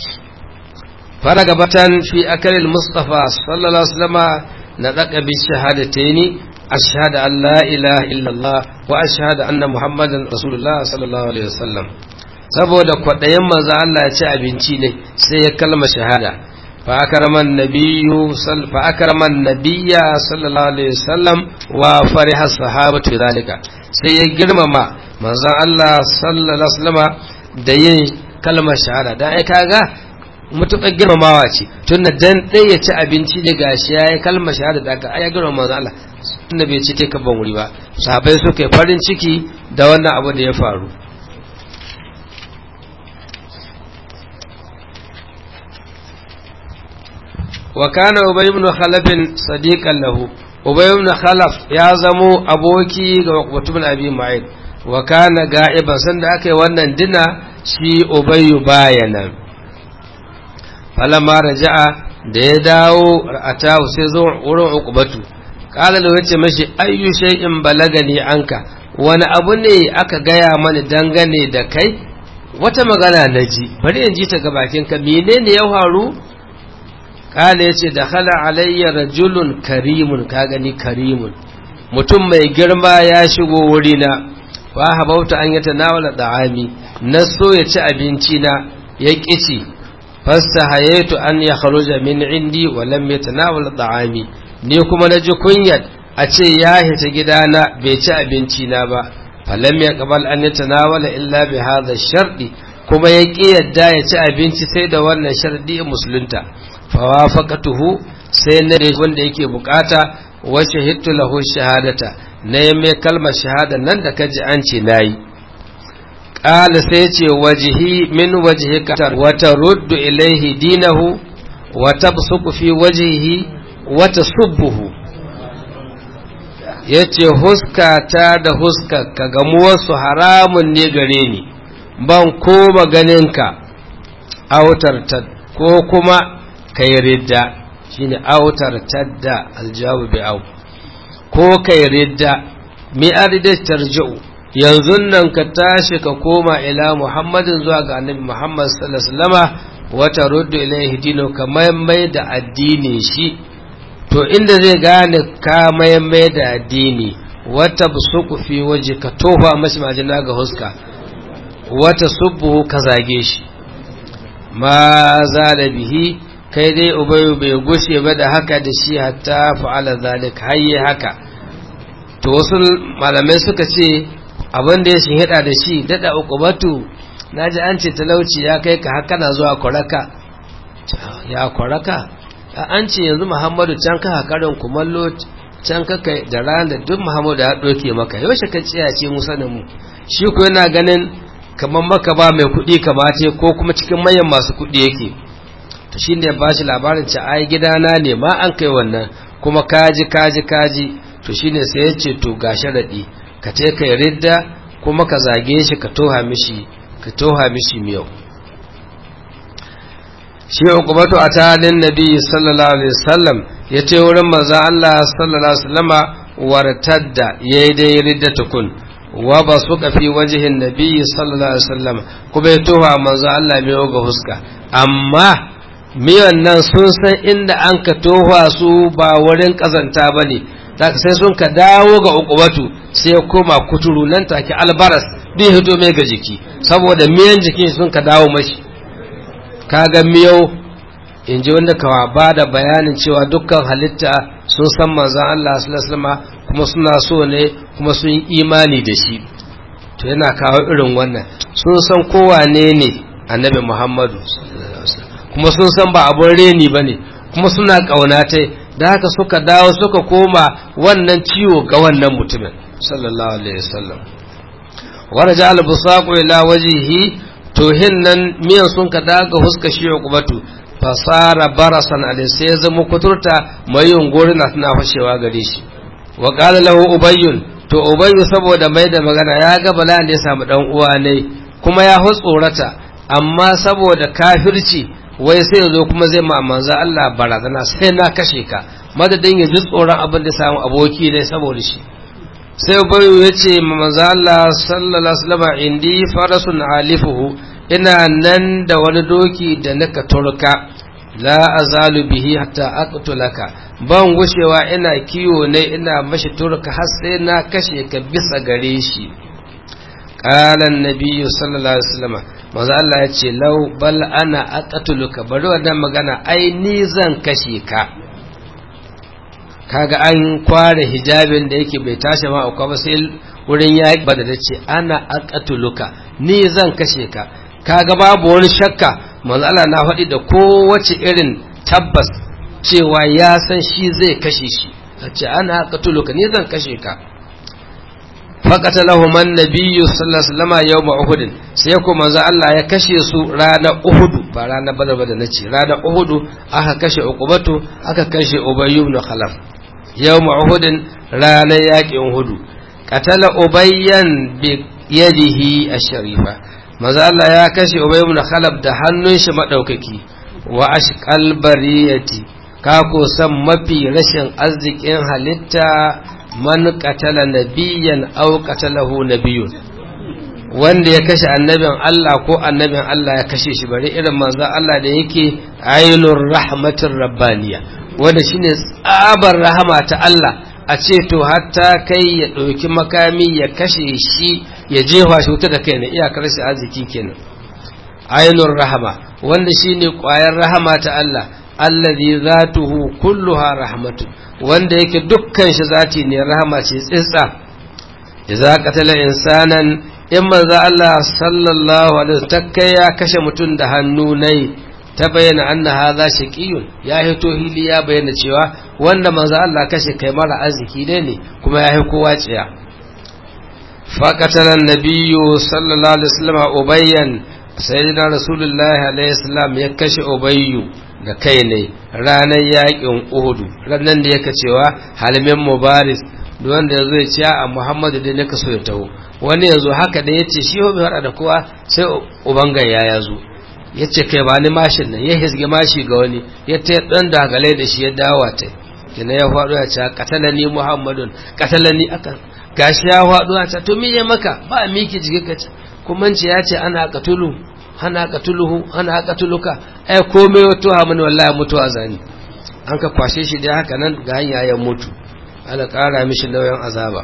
فرغبة في أكل المصطفى صلى الله عليه وسلم نطق بالشهادتين أشهد أن لا إله إلا الله وأشهد أن محمدا رسول الله صلى الله عليه وسلم saboda kwaɗayin manzo Allah ya ci abinci ne sai ya kalma shahada fa akraman nabiyyu fa akraman nabiyya sallallahu alaihi wasallam wa fariha sahabatu zalika sai ya girmama manzon Allah sallallahu alaihi wasallama da yin kalmar shahada dan ai kaga mutuƙar girmamawa ce tun da dan ɗaya ya ci abinci da gashi ya yi kalmar shahada da aka ya girmama manzo Allah tunda bai ci kai ban wuri ba sahabbai suka yi farin ciki da wannan abu da ya faru wa kana ubay ibn khalaf sadiqan lahu ubay ibn khalaf ya zamo aboki ga mutum abi ma'id wa kana ga'iban sanda aka yi wannan dina shi ubayyu bayanan falamma raja'a da ya dawo atahu sai zo wurin uqbatu qala da yace mashi ayyu shay'in balagani anka wani abu ne aka gaya mani dangane da kai wata magana na ji bari in ji ta ga bakin ka menene ya faru qala yace dakhala alayya rajulun karimun ka gani karimun mutum mai girma ya shigo wurina fa habauta an yata nawala da'ami na so ya ci abinci na ya kici fastahayaitu an ya kharuja min indi wa lam yatanawal da'ami ni kuma naji kunyat a ce ya hita gidana bai ci abinci na ba falam ya qabal an yatanawala illa bi hadha shardi kuma ya ki yadda ya ci abinci sai da wannan shardi musulunta fa wafaqatuhu sai na da wanda yake bukata wa shahidtu lahu shahadata na mai kalmar shahada nan da kaji an ce nayi قال سيتي وجهي من وجهك وترد إليه دينه وتبصق في وجهه وتصبه yace huskata da huskarka gamuwarsu haramun ne gare ni ban koma ganinka autarta ko kuma kai ridda shine autar tadda aljawabu bi au ko kai ridda mi arida tarji'u yanzu nan ka tashi ka koma ila muhammadin zuwa ga annabi muhammad sallallahu alaihi wasallama wata ruddu ilaihi dino ka mai da addini shi to inda zai gane ka mai da addini wata busuku fi waje ka tofa mashi majina ga huska wata subbuhu ka zage shi ma za da bihi kai dai ubayu bai gushe ba da haka da shi hatta fa'ala zalik hayye haka to wasu malamai suka ce abin da ya shi hida da shi dada ukubatu na ji an ce talauci ya kai ka haka na zuwa kwaraka ya kwaraka an ce yanzu muhammadu can ka hakarin kumallo can ka kai da ran da duk muhammadu ya ɗauke maka yaushe ka ciya ce mu sanin mu shi ko yana ganin kamar maka ba mai kuɗi kamata ko kuma cikin manyan masu kuɗi yake to shi ne ba shi labarin ce ai gidana ne ma an kai wannan kuma kaji kaji kaji to shi ne sai ya ce to ga sharaɗi ka ce ka ridda kuma ka zage shi ka toha mishi ka toha mishi miyau shi ukubatu a talin nabi sallallahu alaihi wasallam ya ce wurin manzo Allah sallallahu alaihi wasallama wartadda yayi dai ridda tukun wa ba su kafi wajihin nabi sallallahu alaihi wasallam kuma ya toha manzo Allah mai ga huska amma miyan nan sun san inda an ka toha su ba wurin kazanta bane zaka sai sun ka dawo ga ukubatu sai ya koma kuturu nan take albaras bai hito mai ga jiki saboda miyan jikin sun ka dawo mashi kaga miyau in ji wanda kawa ba da bayanin cewa dukkan halitta sun san manzan Allah sallallahu kuma suna so ne kuma sun yi imani da shi to yana kawo irin wannan sun san kowane ne annabi Muhammadu kuma sun san ba abun reni ba ne kuma suna ƙaunatai da haka suka dawo suka koma wannan ciwo ga wannan mutumin sallallahu alaihi wasallam waraja al-busaqu ila wajhihi tohin nan miyan sun ka daga huska shi kubatu fasara barasan alai sai ya zama kuturta mai yunguri na tana fashewa gare shi wa qala lahu ubayyun to ubayyu saboda mai da magana ya ga bala ne ya samu dan uwa ne kuma ya tsorata amma saboda kafirci wai sai yazo kuma zai ma manzo Allah barazana sai na kashe ka madadin ya ji tsoron abin da samu aboki ne saboda shi sai ubayyu ya ce ma manzo Allah sallallahu alaihi wasallam indi farasun alifuhu ina nan da wani doki da nika turka la azalu bihi hatta aqtulaka ban gushewa ina kiwo ne ina mashi turka har sai na kashe ka bisa gare shi qala an-nabiy sallallahu alaihi wasallam manzo Allah ya ce law bal ana aqtuluka bari wannan magana ai ni zan kashe ka kaga an kware hijabin da yake bai tashi ma akwai ba sai wurin yaƙi ba da ce ana aqtuluka ni zan kashe ka kaga babu wani shakka manzo Allah na faɗi da kowace irin tabbas cewa ya san shi zai kashe shi ce ana qatuluka ni zan kashe ka faqatalahu man nabiyyu sallallahu alaihi wasallam yawm uhud sai ko manzo Allah ya kashe su ranar uhud ba ranar badar ba da nace ranar uhud aka kashe uqubatu aka kashe ubay ibn khalaf yawm uhud ranar yaƙin uhud qatala ubayyan bi yadihi ash-sharifa maza Allah ya kashe Ubay ibn Khalaf da hannun shi madaukaki wa ashqal bariyati ka ko san mafi rashin arzikin halitta man qatala nabiyyan aw qatalahu nabiyyun wanda ya kashe annabin Allah ko annabin Allah ya kashe shi bari irin manzo Allah da yake ainur rahmatir rabbaniya wanda shine tsabar rahama ta Allah a ce to hatta kai ya ɗauki makami ya kashe shi ya jefa shi wuta da kai na iyakar shi arziki kenan ainur rahama wanda shine ƙwayar rahama ta Allah allazi zatuhu kulluha rahmatu wanda yake dukkan shi zati ne rahama ce tsitsa idza qatala insanan in manzo Allah sallallahu alaihi wasallam ya kashe mutum da hannu nai ta bayyana anna hadha shaqiyun ya hito hili ya bayyana cewa wanda manzo Allah kashe kai mara arziki ne ne kuma ya yi kowa tsiya faqatala nabiyyu sallallahu alaihi wasallam ubayyan sayyidina rasulullahi alaihi salam ya kashe ubayyu da kai ne ranar yakin uhudu ranar da yake cewa halimin mubaris duk wanda yazo ya ce a muhammadu dai naka so ya taho wani yazo haka da yace shi bai hada da kowa sai ubangaya ya zo ya ce kai ba ni mashin nan ya hizgi mashi ga wani ya ta ɗan dagale da shi ya dawa ta kina ya faɗo ya ce katalani muhammadun katalani aka gashi ya faɗo ya ce to me ya maka ba miki jiki ka ce kuma ce ya ce ana katulu ana katuluhu ana katuluka ai komai wato ha mani wallahi mutuwa zani an ka kwashe shi dai haka nan ga hanya ya mutu ala ƙara mishi nauyin azaba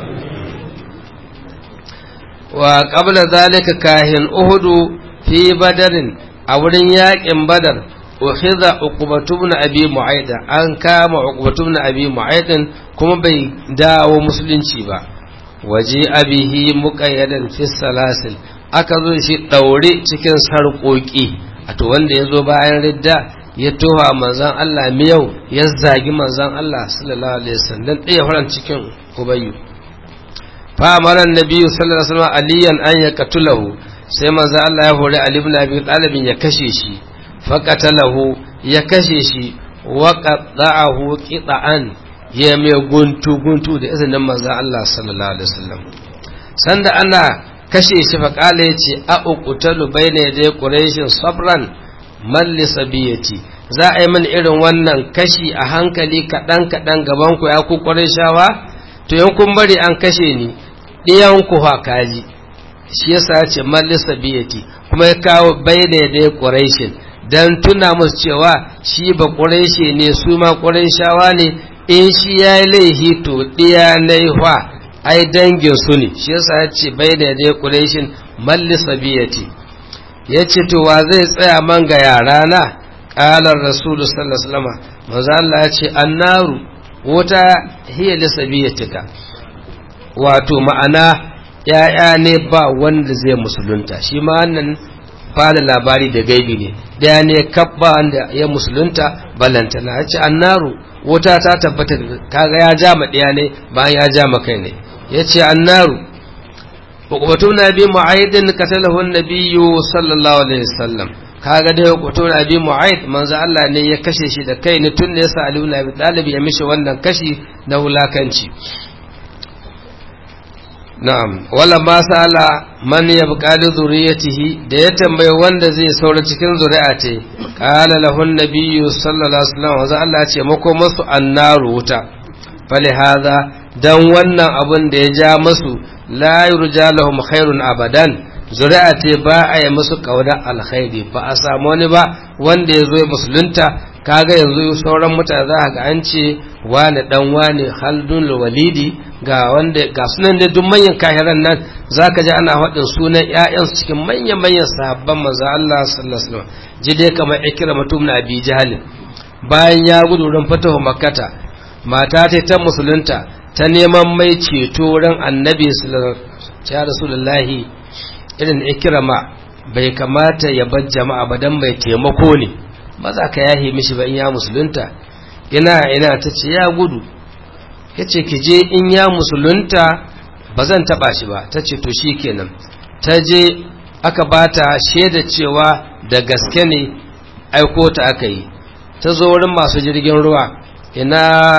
wa qabla zalika kahin uhudu fi badarin a wurin yaƙin badar ukhiza uqbatu ibn abi mu'ayd an kama uqbatu ibn abi mu'ayd kuma bai dawo musulunci ba waje abihi muqayyadan fi salasil aka zo shi daure cikin sarƙoƙi a to wanda ya zo bayan ridda ya toha manzan Allah miyau ya zagi manzan Allah sallallahu alaihi wasallam ɗaya faran cikin ubayyu fa amara annabi sallallahu alaihi wasallam aliyan an yaqtulahu sai manzan Allah ya hore Ali ibn Abi Talib ya kashe shi fa qatalahu ya kashe shi wa qata'ahu qita'an ya mai guntu guntu da izinin manzan Allah sallallahu alaihi wasallam sanda ana kashe shi fa kala yace a uqtalu bayna yaday quraishin sabran malli sabiyati za a yi min irin wannan kashi a hankali kaɗan kaɗan gaban ku ya ku shawa to yan kun bari an kashe ni ɗiyan ku ha kaji shi yasa ce malli sabiyati kuma ya kawo bayyana da ya ƙuraishin dan tuna musu cewa shi ba ƙuraishi ne su ma ƙuraishawa ne in shi ya yi laihi to ɗiya na ai dangin su ne shi yasa ya ce bayyana da ya ƙuraishin malli sabiyati ya ce to wa zai tsaya man ga yara na ƙalar rasulu sallallahu alaihi wasallam manzo Allah ya ce annaru wuta hiya lisabiyatika wato ma'ana ya'ya ne ba wanda zai musulunta shi ma wannan fara labari da gaibi ne daya ne kabba wanda ya musulunta balantana ya ce annaru wuta ta tabbata kaga ya ja ma ɗaya ne bayan ya ja ma kai ne ya ce annaru hukumatu na bi mu'aidin katalahu nabiyyu sallallahu alaihi wasallam kaga dai hukumatu na bi mu'aid manzo Allah ne ya kashe shi da kai ne tun ne yasa Ali ibn Abi Talib ya mishi wannan kashi na wulakanci na'am wala ma sala man yabqa li zuriyatihi da ya tambaye wanda zai saura cikin zuri'a ce qala lahu an-nabiyyu sallallahu alaihi wasallam wa Allah ce mako masu annaru wuta fali hadha dan wannan abun da ya ja masu la yurja lahum khairun abadan zuri'a ce ba a yi musu kauna alkhairi ba a samu wani ba wanda ya zo musulunta kaga yanzu sauran mutane za ga an ce wani dan wani haldun walidi ga wanda ga sunan da duk manyan kahiran nan zaka ji ana faɗin sunan ƴaƴan cikin manyan manyan sahabban manzo Allah sallallahu alaihi wasallam ji dai kamar ikrama tum na abi jahl bayan ya gudu ran fatahu makkata mata ta ta musulunta ta neman mai ceto wurin annabi sallallahu alaihi rasulullahi irin ikrama bai kamata ya bar jama'a ba dan mai taimako ne ba za ka yahe mishi ba in ya musulunta ina ina ta ce ya gudu ya ce ki je in ya musulunta ba zan taba shi ba ta ce to shi kenan ta je aka ba ta shaida cewa da gaske ne aiko ta aka yi ta zo wurin masu jirgin ruwa ina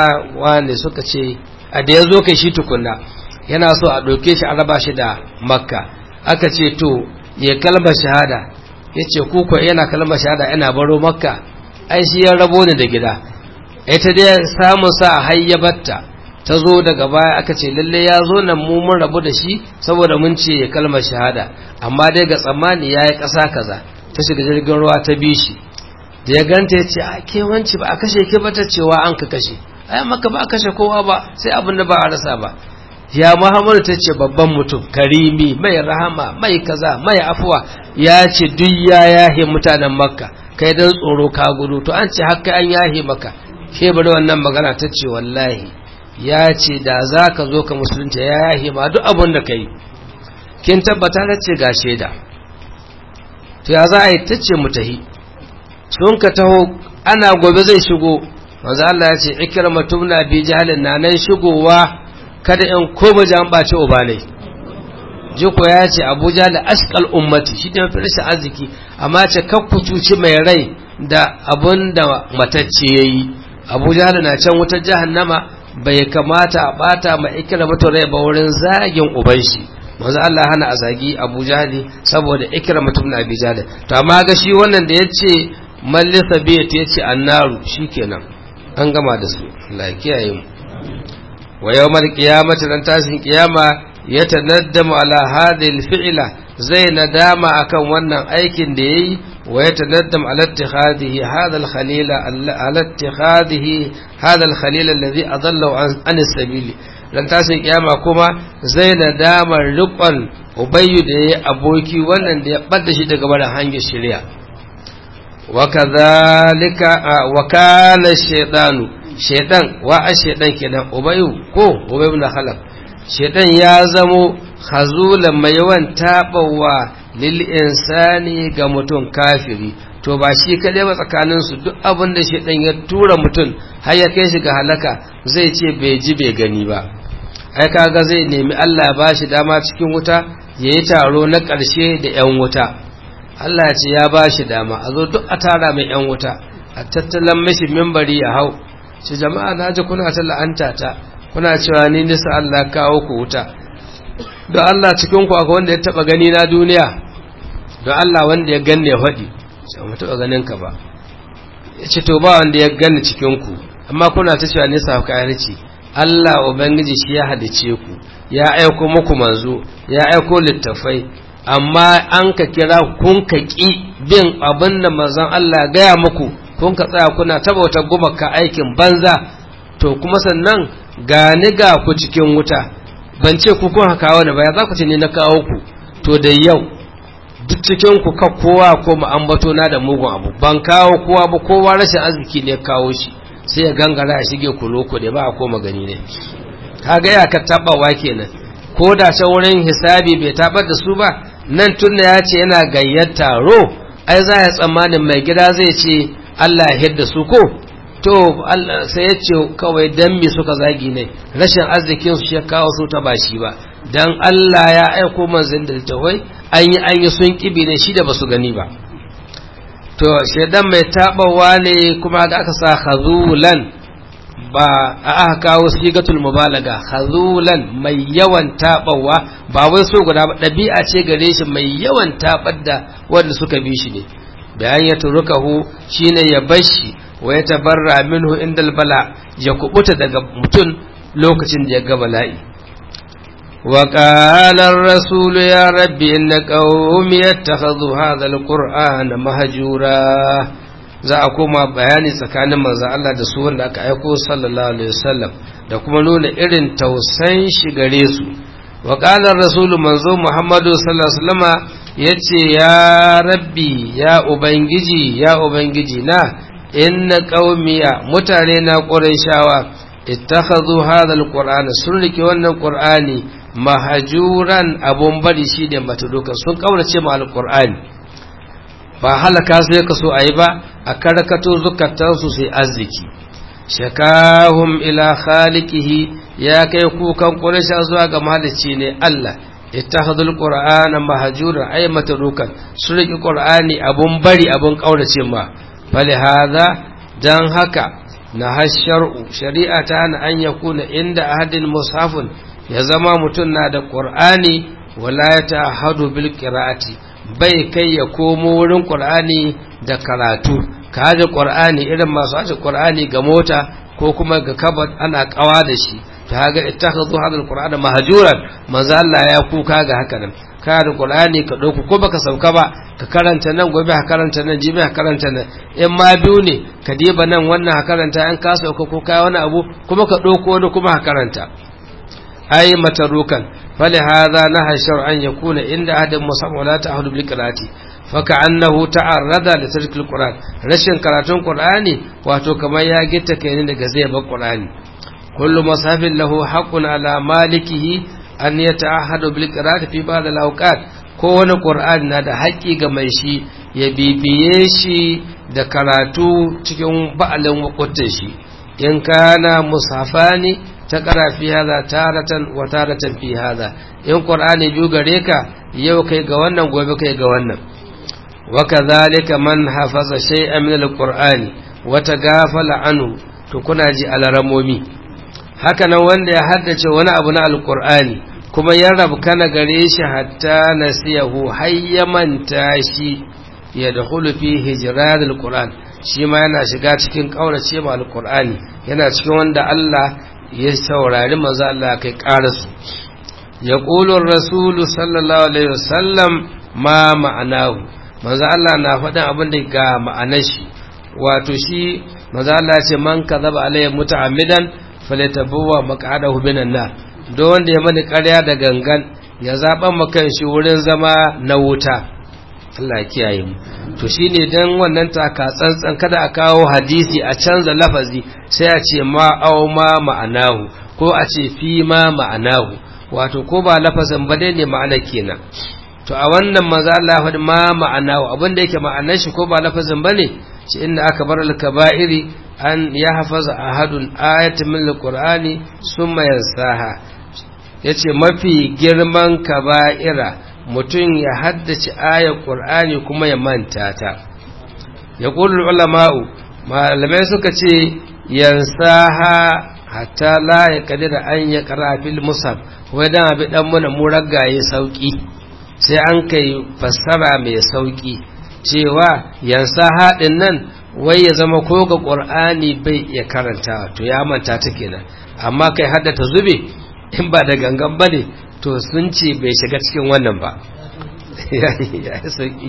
wanda suka ce a da ya zo kai shi tukunna yana so a ɗauke shi a raba shi da makka aka ce to ya kalmar shahada ya ce kuka yana kalmar shahada yana baro makka ai shi ya rabo ni da gida ita dai samun sa a hayyabatta ta zo daga baya aka ce lalle ya zo nan mu mun rabu da shi saboda mun ce ya kalmar shahada amma dai ga tsammani ya yi ƙasa kaza ta shiga jirgin ruwa ta bi shi da ya ganta ya ce a ke wanci ba a kashe ke ba ta cewa an ka kashe ai maka ba a kashe kowa ba sai abin da ba a rasa ba ya muhammadu ta ce babban mutum karimi mai rahama mai kaza mai afuwa ya ce duk ya yahe mutanen makka kai dan tsoro ka gudu to an ce haka an yahe maka ke bari wannan magana ta ce wallahi ya ce da za ka zo ka musulunta ya yahe ma duk abin da ka yi kin tabbata ta ce ga shaida to ya za a yi ta ce mu tahi sun ka taho ana gobe zai shigo manzo Allah ya ce ikrama tumna bi jahalin na nan shigowa kada in koma jan bace uba ne jiko ya ce abuja da ashkal ummati shi ne mafi rashin arziki amma ce kakku cuci mai rai da abun da matacce ya yi abuja da na can wutar jahannama bai kamata a bata ma ikira mata rai ba wurin zagin uban shi manzo Allah hana a zagi Abu Jahli saboda ikra mutum na Abi Jahli to amma ga shi wannan da yace mallisa bi ta yace annaru shikenan an gama da su Allah ya kiyaye mu wa yawmal qiyamati ran tashin kiyama yatanaddamu ala hadhihi alfi'la zai nadama akan wannan aikin da yayi wa yatanaddam ala ittikhadihi hadha alkhalila ala ittikhadihi hadha alkhalila alladhi adalla an as-sabili ran tashin kiyama kuma zai nadama riqon ubayyu da yayi aboki wannan da ya bada shi daga barin hanyar shari'a wa kadhalika wa kana shaytanu shaytan wa ash-shaytan kenan ubayyu ko ubayyu na khalaq shaytan ya zamo hazulan mai yawan taɓawa lil insani ga mutum kafiri to ba shi kaɗai ba tsakaninsu duk abin da shi ya tura mutum har ya kai shi ga halaka zai ce bai ji bai gani ba ai kaga zai nemi Allah ba shi dama cikin wuta ya yi taro na ƙarshe da 'yan wuta Allah ce ya ba shi dama a zo duk a tara mai 'yan wuta a tattalan mashi mimbari ya hau ce jama'a na ji kuna ta la'anta ta kuna cewa ni nisa Allah kawo ku wuta don Allah cikin ku akwai wanda ya taba gani na duniya don Allah wanda ya ganne ya faɗi sai mu taba ganin ka ba ya ce to ba wanda ya ganni cikin ku amma kuna ta cewa nisa kayarci Allah ubangiji shi ya hadice ku ya aiko muku manzo ya aiko littafai amma an ka kira kun ka ki bin abin da manzon Allah gaya muku kun ka tsaya kuna taba wata gumaka aikin banza to kuma sannan gani ga ku cikin wuta ban ce ku kun haka wani ba ya za ku ce ne na kawo ku to da yau duk cikin ku ka kowa ko ambato na da mugun abu ban kawo kowa ba kowa rashin arziki ne kawo shi sai ya gangara ya shige ku loko da ba a koma gani ne kaga ya ka tabawa kenan ko da can wurin hisabi bai tabar da su ba nan tunna ya ce yana gayyar taro ai za ya tsammanin mai gida zai ce Allah ya hidda su ko to sai ya ce kawai dan me suka zagi ne rashin arzikin su ya kawo su ta bashi ba dan Allah ya aiko manzon da tawai an yi an yi sun kibi ne shi da basu gani ba to shedan mai tabawa ne kuma ga aka sa khazulan ba a aka kawo sigatul mubalaga khazulan mai yawan tabawa ba wai so guda ba dabi'a ce gare shi mai yawan tabar da wanda suka bi shi ne bayan ya turukahu shine ya bashi wa ya tabarra minhu indal bala ya kubuta daga mutum lokacin da ya ga bala'i wa qala ar-rasul ya rabbi inna qaumi yattakhadhu hadha al-qur'ana mahjura za a koma bayani tsakanin manzon Allah da su wanda aka aiko sallallahu alaihi wasallam da kuma nuna irin tausan shi gare su wa qala ar-rasul manzo Muhammadu sallallahu alaihi wasallama yace ya rabbi ya ubangiji ya ubangiji na inna qaumiya mutane na qurayshawa ittakhadhu hadha alqur'ana sun rike wannan qur'ani mahajuran abun bari shi da matuduka sun kaurace mu alqur'ani ba halaka sai ka so ayi ba a karkato zukatan su sai arziki shakahum ila khaliqihi ya kai kukan quraysha zuwa ga mahalicci ne Allah ittakhadhu alqur'ana mahjuran ay matudukan sun rike qur'ani abun bari abun kaurace ma فلهذا dan haka na hashar'u shari'a ta hana an ya kuna inda ahadin mushafun ya zama mutum na da qur'ani wala ya ta'ahadu bil qira'ati bai kai ya komo wurin qur'ani da karatu ka haje qur'ani irin masu haje qur'ani ga mota ko kuma ga kabat ana kawa da shi ta ga ittakhadhu hadal qur'ana mahjuran manzo Allah ya kuka ga haka nan ka da qur'ani ka dauko ko baka sauka ba ka karanta nan gobe ka karanta nan jibi ka karanta nan in ma biyu ne ka diba nan wannan ka karanta an ka sauka ko kai wani abu kuma ka dauko wani kuma ka karanta ai matarukan fali hadha naha shar'an yakuna inda ahadin musamma la ta'hudu bil qira'ati faka annahu ta'arrada li tarkil qur'an rashin karatun qur'ani wato kamar ya gitta kai ne daga zai bar qur'ani kullu masafin lahu haqqun ala malikihi an yata'ahadu bil qira'ati fi ba'd al awqat ko wani qur'ani na da haƙƙi ga mai shi ya bibiye shi da karatu cikin ba'alin wakutin shi in kana musafani ta ƙara fi hada taratan wa taratan fi hada in qur'ani biyu gare ka yau kai ga wannan gobe kai ga wannan wa kadhalika man hafaza shay'an min al-qur'ani wa tagafala anhu to kuna ji alaramomi haka nan wanda ya haddace wani abu na alqur'ani kuma ya rabkana gare shi hatta nasiyahu har ya manta shi ya da fi hijirarul qur'an shi ma yana shiga cikin kaurace ma alqur'ani yana cikin wanda Allah ya saurari manzo Allah kai karasu ya qulu rasulu sallallahu alaihi wasallam ma ma'anahu manzo Allah na faɗin abin da ga ma'anar shi wato shi manzo Allah ce man kazaba alayya muta'ammidan falyatabawwa maq'adahu minan nar don wanda ya mani ƙarya da gangan ya zaɓa makan shi wurin zama na wuta Allah kiyaye mu to shine dan wannan taka tsantsan kada a kawo hadisi a canza lafazi sai a ce ma au ma ma'anahu ko a ce fi ma ma'anahu wato ko ba lafazin ba dai ne ma'ana kenan to a wannan maza Allah faɗi ma ma'anahu abin da yake ma'anar shi ko ba lafazin bane shi inda aka bar al-kaba'iri an ya hafaza ahadun ayatin min al-qur'ani summa yansaha yace mafi girman kaba'ira mutum ya haddace ayar qur'ani kuma ya manta ta ya qulul ulama'u malamai suka ce yansaha hatta la ya kadira an ya qara fil musab wai dan abi dan muna mu ragaye sauki sai an kai fassara mai sauki cewa yansa haɗin nan wai ya zama ko ga ƙur'ani bai iya karanta to ya manta ta kenan amma kai haddata zube in ba da gangan ba ne to sun ce bai shiga cikin wannan ba ya yi sauki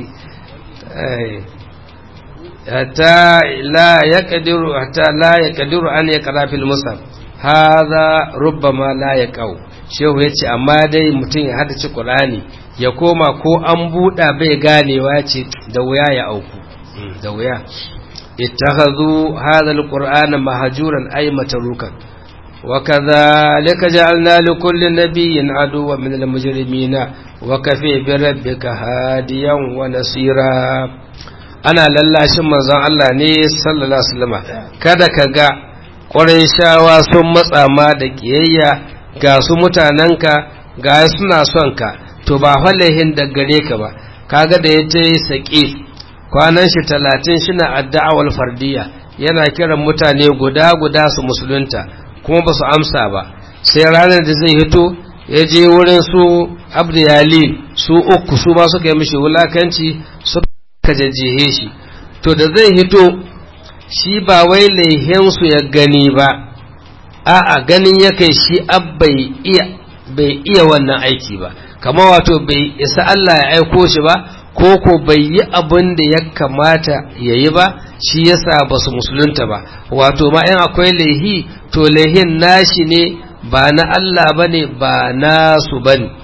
hatta la ya kadiru hatta la ya kadiru an ya kara fil musab haza rubbama la ya kau shehu ya ce amma dai mutum ya haddace ƙur'ani ya koma ko an buɗa bai ganewa ce da wuya ya auku da wuya ittakhadhu hadha alqur'ana mahjuran ay matrukan wa kadhalika ja'alna li kulli nabiyyin aduwwan min almujrimin wa kafi bi rabbika hadiyan wa nasira ana lallashin manzon Allah ne sallallahu alaihi wasallam kada ka ga shawa sun matsa ma da kiyayya ga su mutanenka ga suna son ka to ba falahin da gare ka ba kaga da ya ce saƙi kwanan shi talatin shina adda'awar fardiya yana kiran mutane guda guda su musulunta kuma ba su amsa ba sai ranar da zai hito ya je wurin su abdu yali su uku su ma suka yi mishi wulakanci suka jajjehe shi to da zai hito shi ba wai laihinsu ya gani ba a'a ganin ya kai shi bai iya bai iya wannan aiki ba kama wato bai isa Allah ya aiko shi ba ko ko bai yi abin da ya kamata ya yi ba shi yasa ba su musulunta ba wato ma in akwai laihi to laihin nashi ne ba na Allah ba ne ba nasu ba ne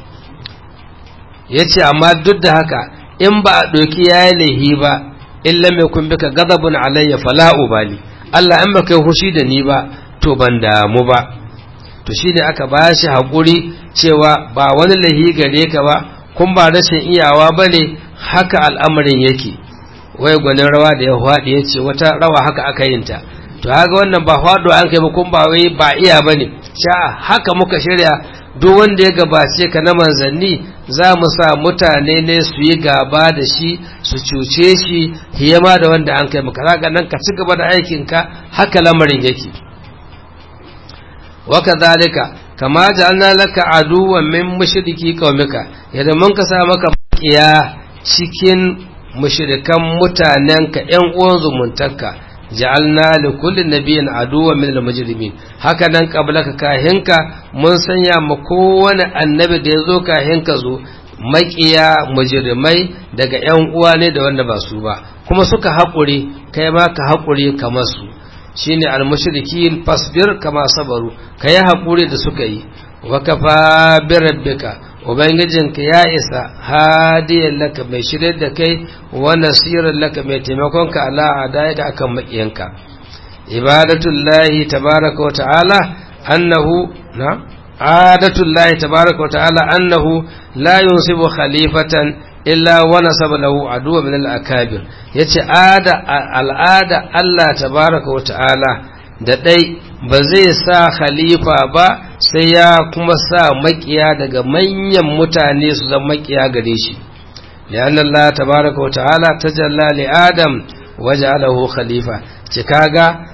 ya ce amma duk da haka in ba a ɗauki ya yi laihi ba illa mai kun bika gazabun alayya fala'u bali Allah in ba kai hushi da ni ba to ban damu ba to shine aka ba shi haƙuri cewa ba wani lahi gare ka ba kun ba rashin iyawa ba ne haka al'amarin yake wai gwanin rawa da ya faɗi ya ce wata rawa haka aka yin ta to haka wannan ba faɗo an kai ba kun ba wai ba iya ba ne sha haka muka shirya duk wanda ya gabace ka na manzanni za mu sa mutane ne su yi gaba da shi su cuce shi hiyama da wanda an kai maka zaka nan ka ci gaba da aikinka haka lamarin yake وكذلك كما جعلنا لك عدوا من مشركي قومك yadda mun ka sa maka bakiya cikin mushrikan mutanenka ƴan uwan zumuntarka ja'alna li kulli nabiyyin aduwwan min al-mujrimin haka nan qablaka kahinka mun sanya ma kowane annabi da yazo kahinka zo makiya mujrimai daga ƴan uwa ne da wanda ba su ba kuma suka haƙuri kai ma ka haƙuri kamar su shine almushrikin fasbir kama sabaru kayi hakuri da suka yi wa kafa bi rabbika ubangijinka ya isa hadiyan laka mai shirye da kai wa nasiran laka mai taimakon ka ala adayaka akan makiyanka ibadatullahi tabaraka wa ta'ala annahu na adatullahi tabaraka wa ta'ala annahu la yunsibu khalifatan illa wa nasaba lahu aduwa min al-akabir yace ada al'ada Allah tabaraka wa ta'ala da dai ba zai sa khalifa ba sai ya kuma sa makiya daga manyan mutane su zama makiya gare shi lian Allah tabaraka wa ta'ala tajalla li adam waja'alahu khalifa ce kaga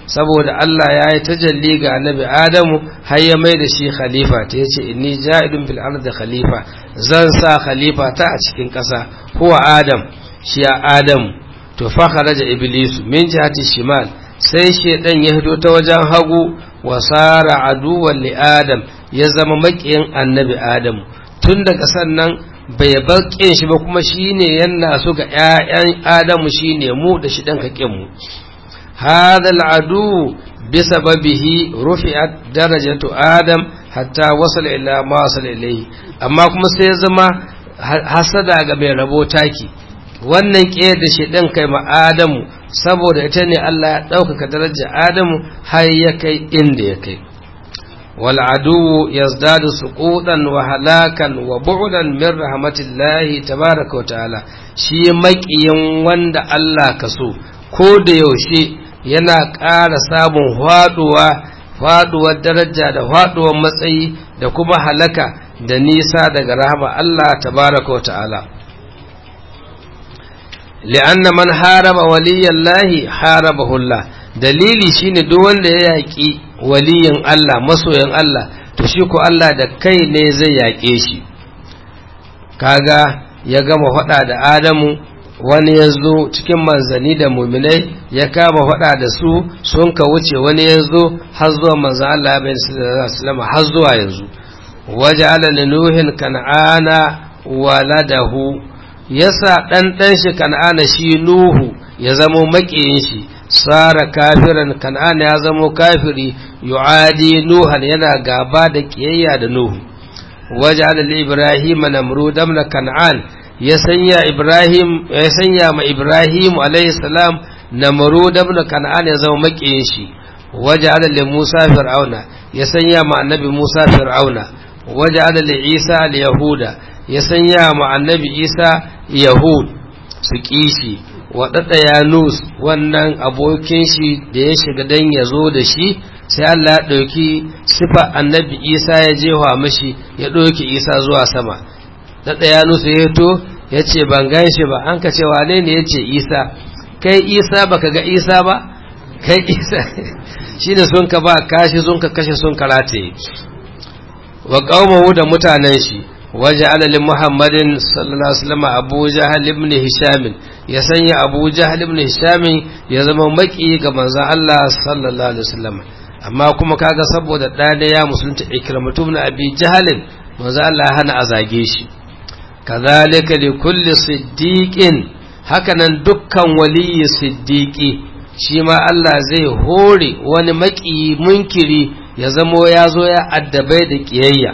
saboda Allah ya yi tajalli ga annabi Adamu har ya mai da shi khalifa ta yace inni ja'idun fil ardi khalifa zan sa khalifa ta a cikin ƙasa huwa Adam shi ya Adamu to fa kharaja iblis min jihati shimal sai shedan ya hito ta wajen hagu wa sara aduwan li Adam ya zama makiyin annabi Adamu tun daga sannan bai baƙin shi ba kuma shine yana so ga ƴaƴan Adamu shine mu da shi dan kakin mu هذا العدو بسببه رفعت درجة آدم حتى وصل إلى ما وصل إليه أما كما سيزما حسد ga mai rabo taki wannan ƙiyar da shi ɗin kai ma Adamu saboda ita ne Allah ya ɗaukaka darajar Adamu har ya kai inda ya kai wal adu yazdadu suqutan wa halakan wa bu'dan min rahmatillahi tabaraka wa ta'ala shi maƙiyin wanda Allah ka so ko da yaushe yana ƙara samun faɗuwa faɗuwar daraja da faɗuwar matsayi da kuma halaka da nisa daga rahama Allah tabaraka wa ta'ala li'anna man haraba waliyallahi harabahu Allah dalili shine duk wanda ya yaƙi waliyin Allah masoyan Allah to shi ko Allah da kai ne zai yaƙe shi kaga ya gama faɗa da Adamu wani ya zo cikin manzanni da muminai ya kama faɗa da su sun ka wuce wani ya zo har zuwa manzan Allah ya bayyana sallama har zuwa yanzu waje ala nuhin kan'ana waladahu yasa dan dan shi kan'ana shi nuhu ya zamo makiyin shi sara kafiran kan'ana ya zamo kafiri yu'adi nuhan yana gaba da kiyayya da nuhu waje ala ibrahim namrud na kan'an ya sanya Ibrahim ya sanya ma Ibrahim alayhi salam Namrud ibn Kan'an ya zama makiyin shi waja'ala li Musa fir'auna ya sanya ma annabi Musa fir'auna waja'ala li Isa al yahuda ya sanya ma annabi Isa yahud su kishi wadada Yanus wannan abokin shi da ya shiga dan ya zo da shi sai Allah ya ɗauki sifa annabi Isa ya jewa mashi ya ɗauki Isa zuwa sama da ɗaya nusa ya to ya ce ban gan shi ba an ka ce wane ne ya ce isa kai isa ba ka ga isa ba kai isa shi ne sun ka ba kashi sun ka kashe sun karate wa ƙaumahu da mutanen shi waje alalin muhammadin sallallahu alaihi wasallam abu jahal ibn hisham ya sanya abu jahal ibn hisham ya zama maki ga manzon Allah sallallahu alaihi wasallam amma kuma kaga saboda ɗaya ya musulunta ikramatu ibn abi jahalin manzon Allah hana a zage shi kazalika li kulli siddiqin hakanan dukkan waliyi siddiqi shi ma Allah zai hore wani maki munkiri ya zamo ya zo ya addabai da kiyayya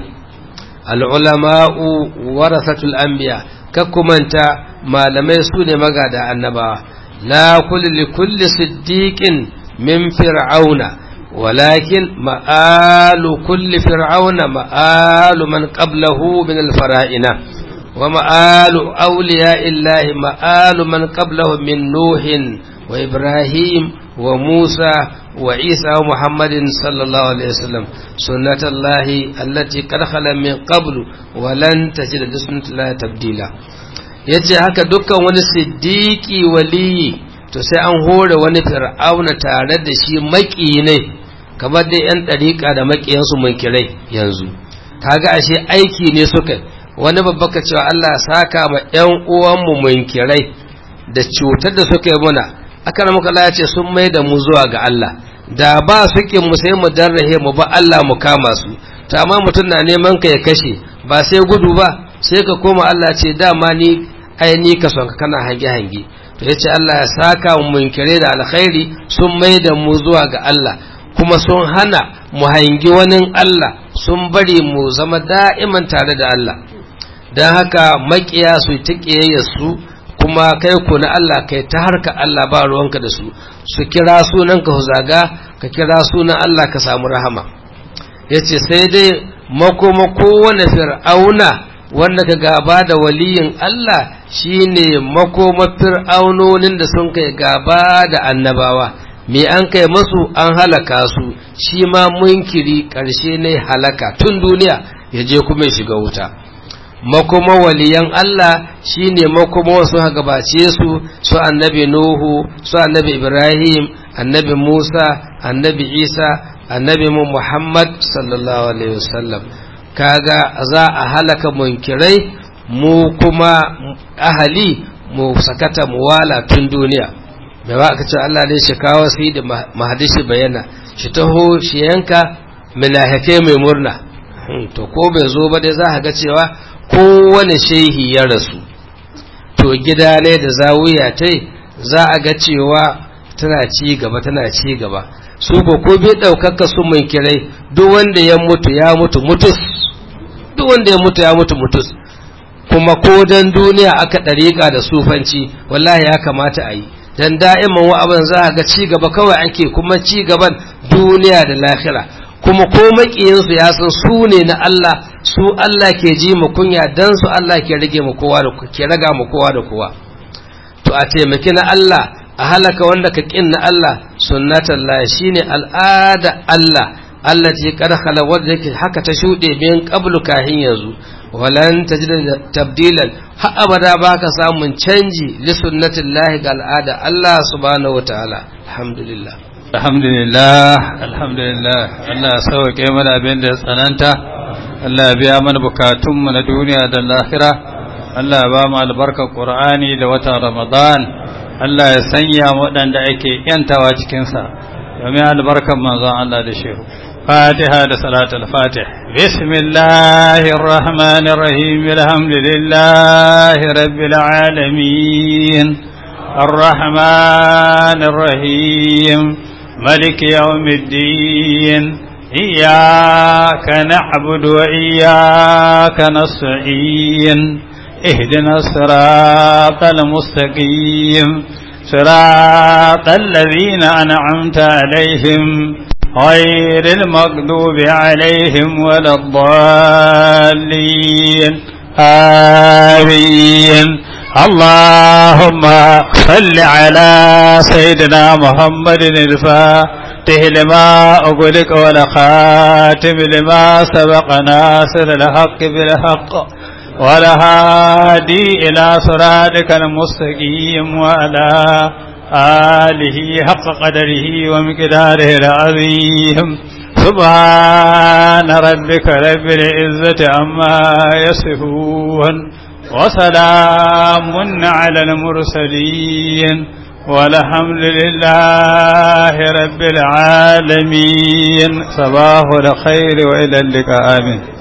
al'ulama'u warasatul anbiya kakkumanta malamai su ne magada annabawa la kulli li kulli siddiqin min fir'auna walakin ma'alu kulli fir'auna ma'alu man qablahu min al-fara'ina ومآل أولياء الله مآل من قبله من نوح وإبراهيم وموسى وعيسى ومحمد صلى الله عليه وسلم سنة الله التي قد خلا من قبل ولن تجد لسنة الله تبديلا yace haka dukkan wani siddiƙi waliyi to sai an hore wani fir'auna tare da shi maƙi ne kamar dai 'yan ɗariƙa da maƙiyansu munkirai yanzu kaga ashe aiki ne suka wani babba ka cewa Allah saka ma ‘yan uwanmu munkirai da cutar da suka yi muna aka na muka ya ce sun mai da mu zuwa ga Allah da ba su mu sai mu darrahe mu ba Allah mu kama su ta amma mutum na neman ka ya kashe ba sai gudu ba sai ka koma Allah ce dama ni ai ni ka son ka kana hange hange to yace Allah ya saka mu munkirai da alkhairi sun mai da mu zuwa ga Allah kuma sun hana mu hangi wani Allah sun bari mu zama da'iman tare da Allah don haka makiya su ta su kuma kai ku na Allah kai ta harka Allah ba ruwanka da su su kira sunan ka zaga ka kira sunan Allah ka samu rahama ya ce sai dai makoma kowane fir'auna wanda ka gaba da waliyin Allah shine makoma fir'aunonin da sun kai gaba da annabawa me an kai masu an halaka su shi ma munkiri ƙarshe ne halaka tun duniya ya je kuma ya shiga wuta makoma waliyan Allah shine makoma wasu gabace su su annabi Nuhu su annabi Ibrahim annabi musa annabi isa annabi mu muhammad sallallahu alaihi wasallam kaga za a halaka munkirai mu kuma ahali mu sakata mu wala tun duniya da ba aka ce Allah ne shi kawo sai da mahadishi bayana shi taho shi yanka milahake mai murna to ko bai zo ba dai za a ga cewa kowane shehi ya rasu to gida ne da zawuya ta za a ga cewa tana ci gaba tana ci gaba su ko ko bai ɗaukaka su mun kirai duk wanda ya mutu ya mutu mutus duk wanda ya mutu ya mutu mutus kuma ko dan duniya aka ɗariƙa da sufanci wallahi ya kamata a yi dan da'iman wa'aban za a ga ci gaba kawai ake kuma ci gaban duniya da lahira kuma ko maƙiyinsu ya san su ne na Allah su Allah ke ji mu kunya dan su Allah ke rage mu kowa da ke raga mu kowa da kowa to a taimaki na Allah a halaka wanda ka kin na Allah sunnatan la shine al'ada Allah Allah ce kad khala wanda yake haka ta shude bin qablu kahin yanzu walan tajida tabdilan har abada baka samun canji li sunnatillahi ga al'ada Allah subhanahu wataala alhamdulillah alhamdulillah alhamdulillah Allah sauke mana abin da ya tsananta Allah biya mana bukatun mu na duniya da lahira Allah ba mu albarkar Qur'ani da watan Ramadan Allah ya sanya waɗanda ake yantawa cikin sa domin albarkar manzon Allah da shehu فاتحة صلاة الفاتح بسم الله الرحمن الرحيم الحمد لله رب العالمين الرحمن الرحيم ملك يوم الدين إياك نعبد وإياك نستعين اهدنا الصراط المستقيم صراط الذين أنعمت عليهم غير المغضوب عليهم ولا الضالين آمين اللهم صل على سيدنا محمد الفاتح لما أغلق والخاتم لما سبق ناصر الحق بالحق والهادي إلى صراطك المستقيم وعلى آله حق قدره ومقداره العظيم سبحان ربك رب العزة عما يصفون وسلام على المرسلين والحمد لله رب العالمين صباح الخير وإلى اللقاء آمين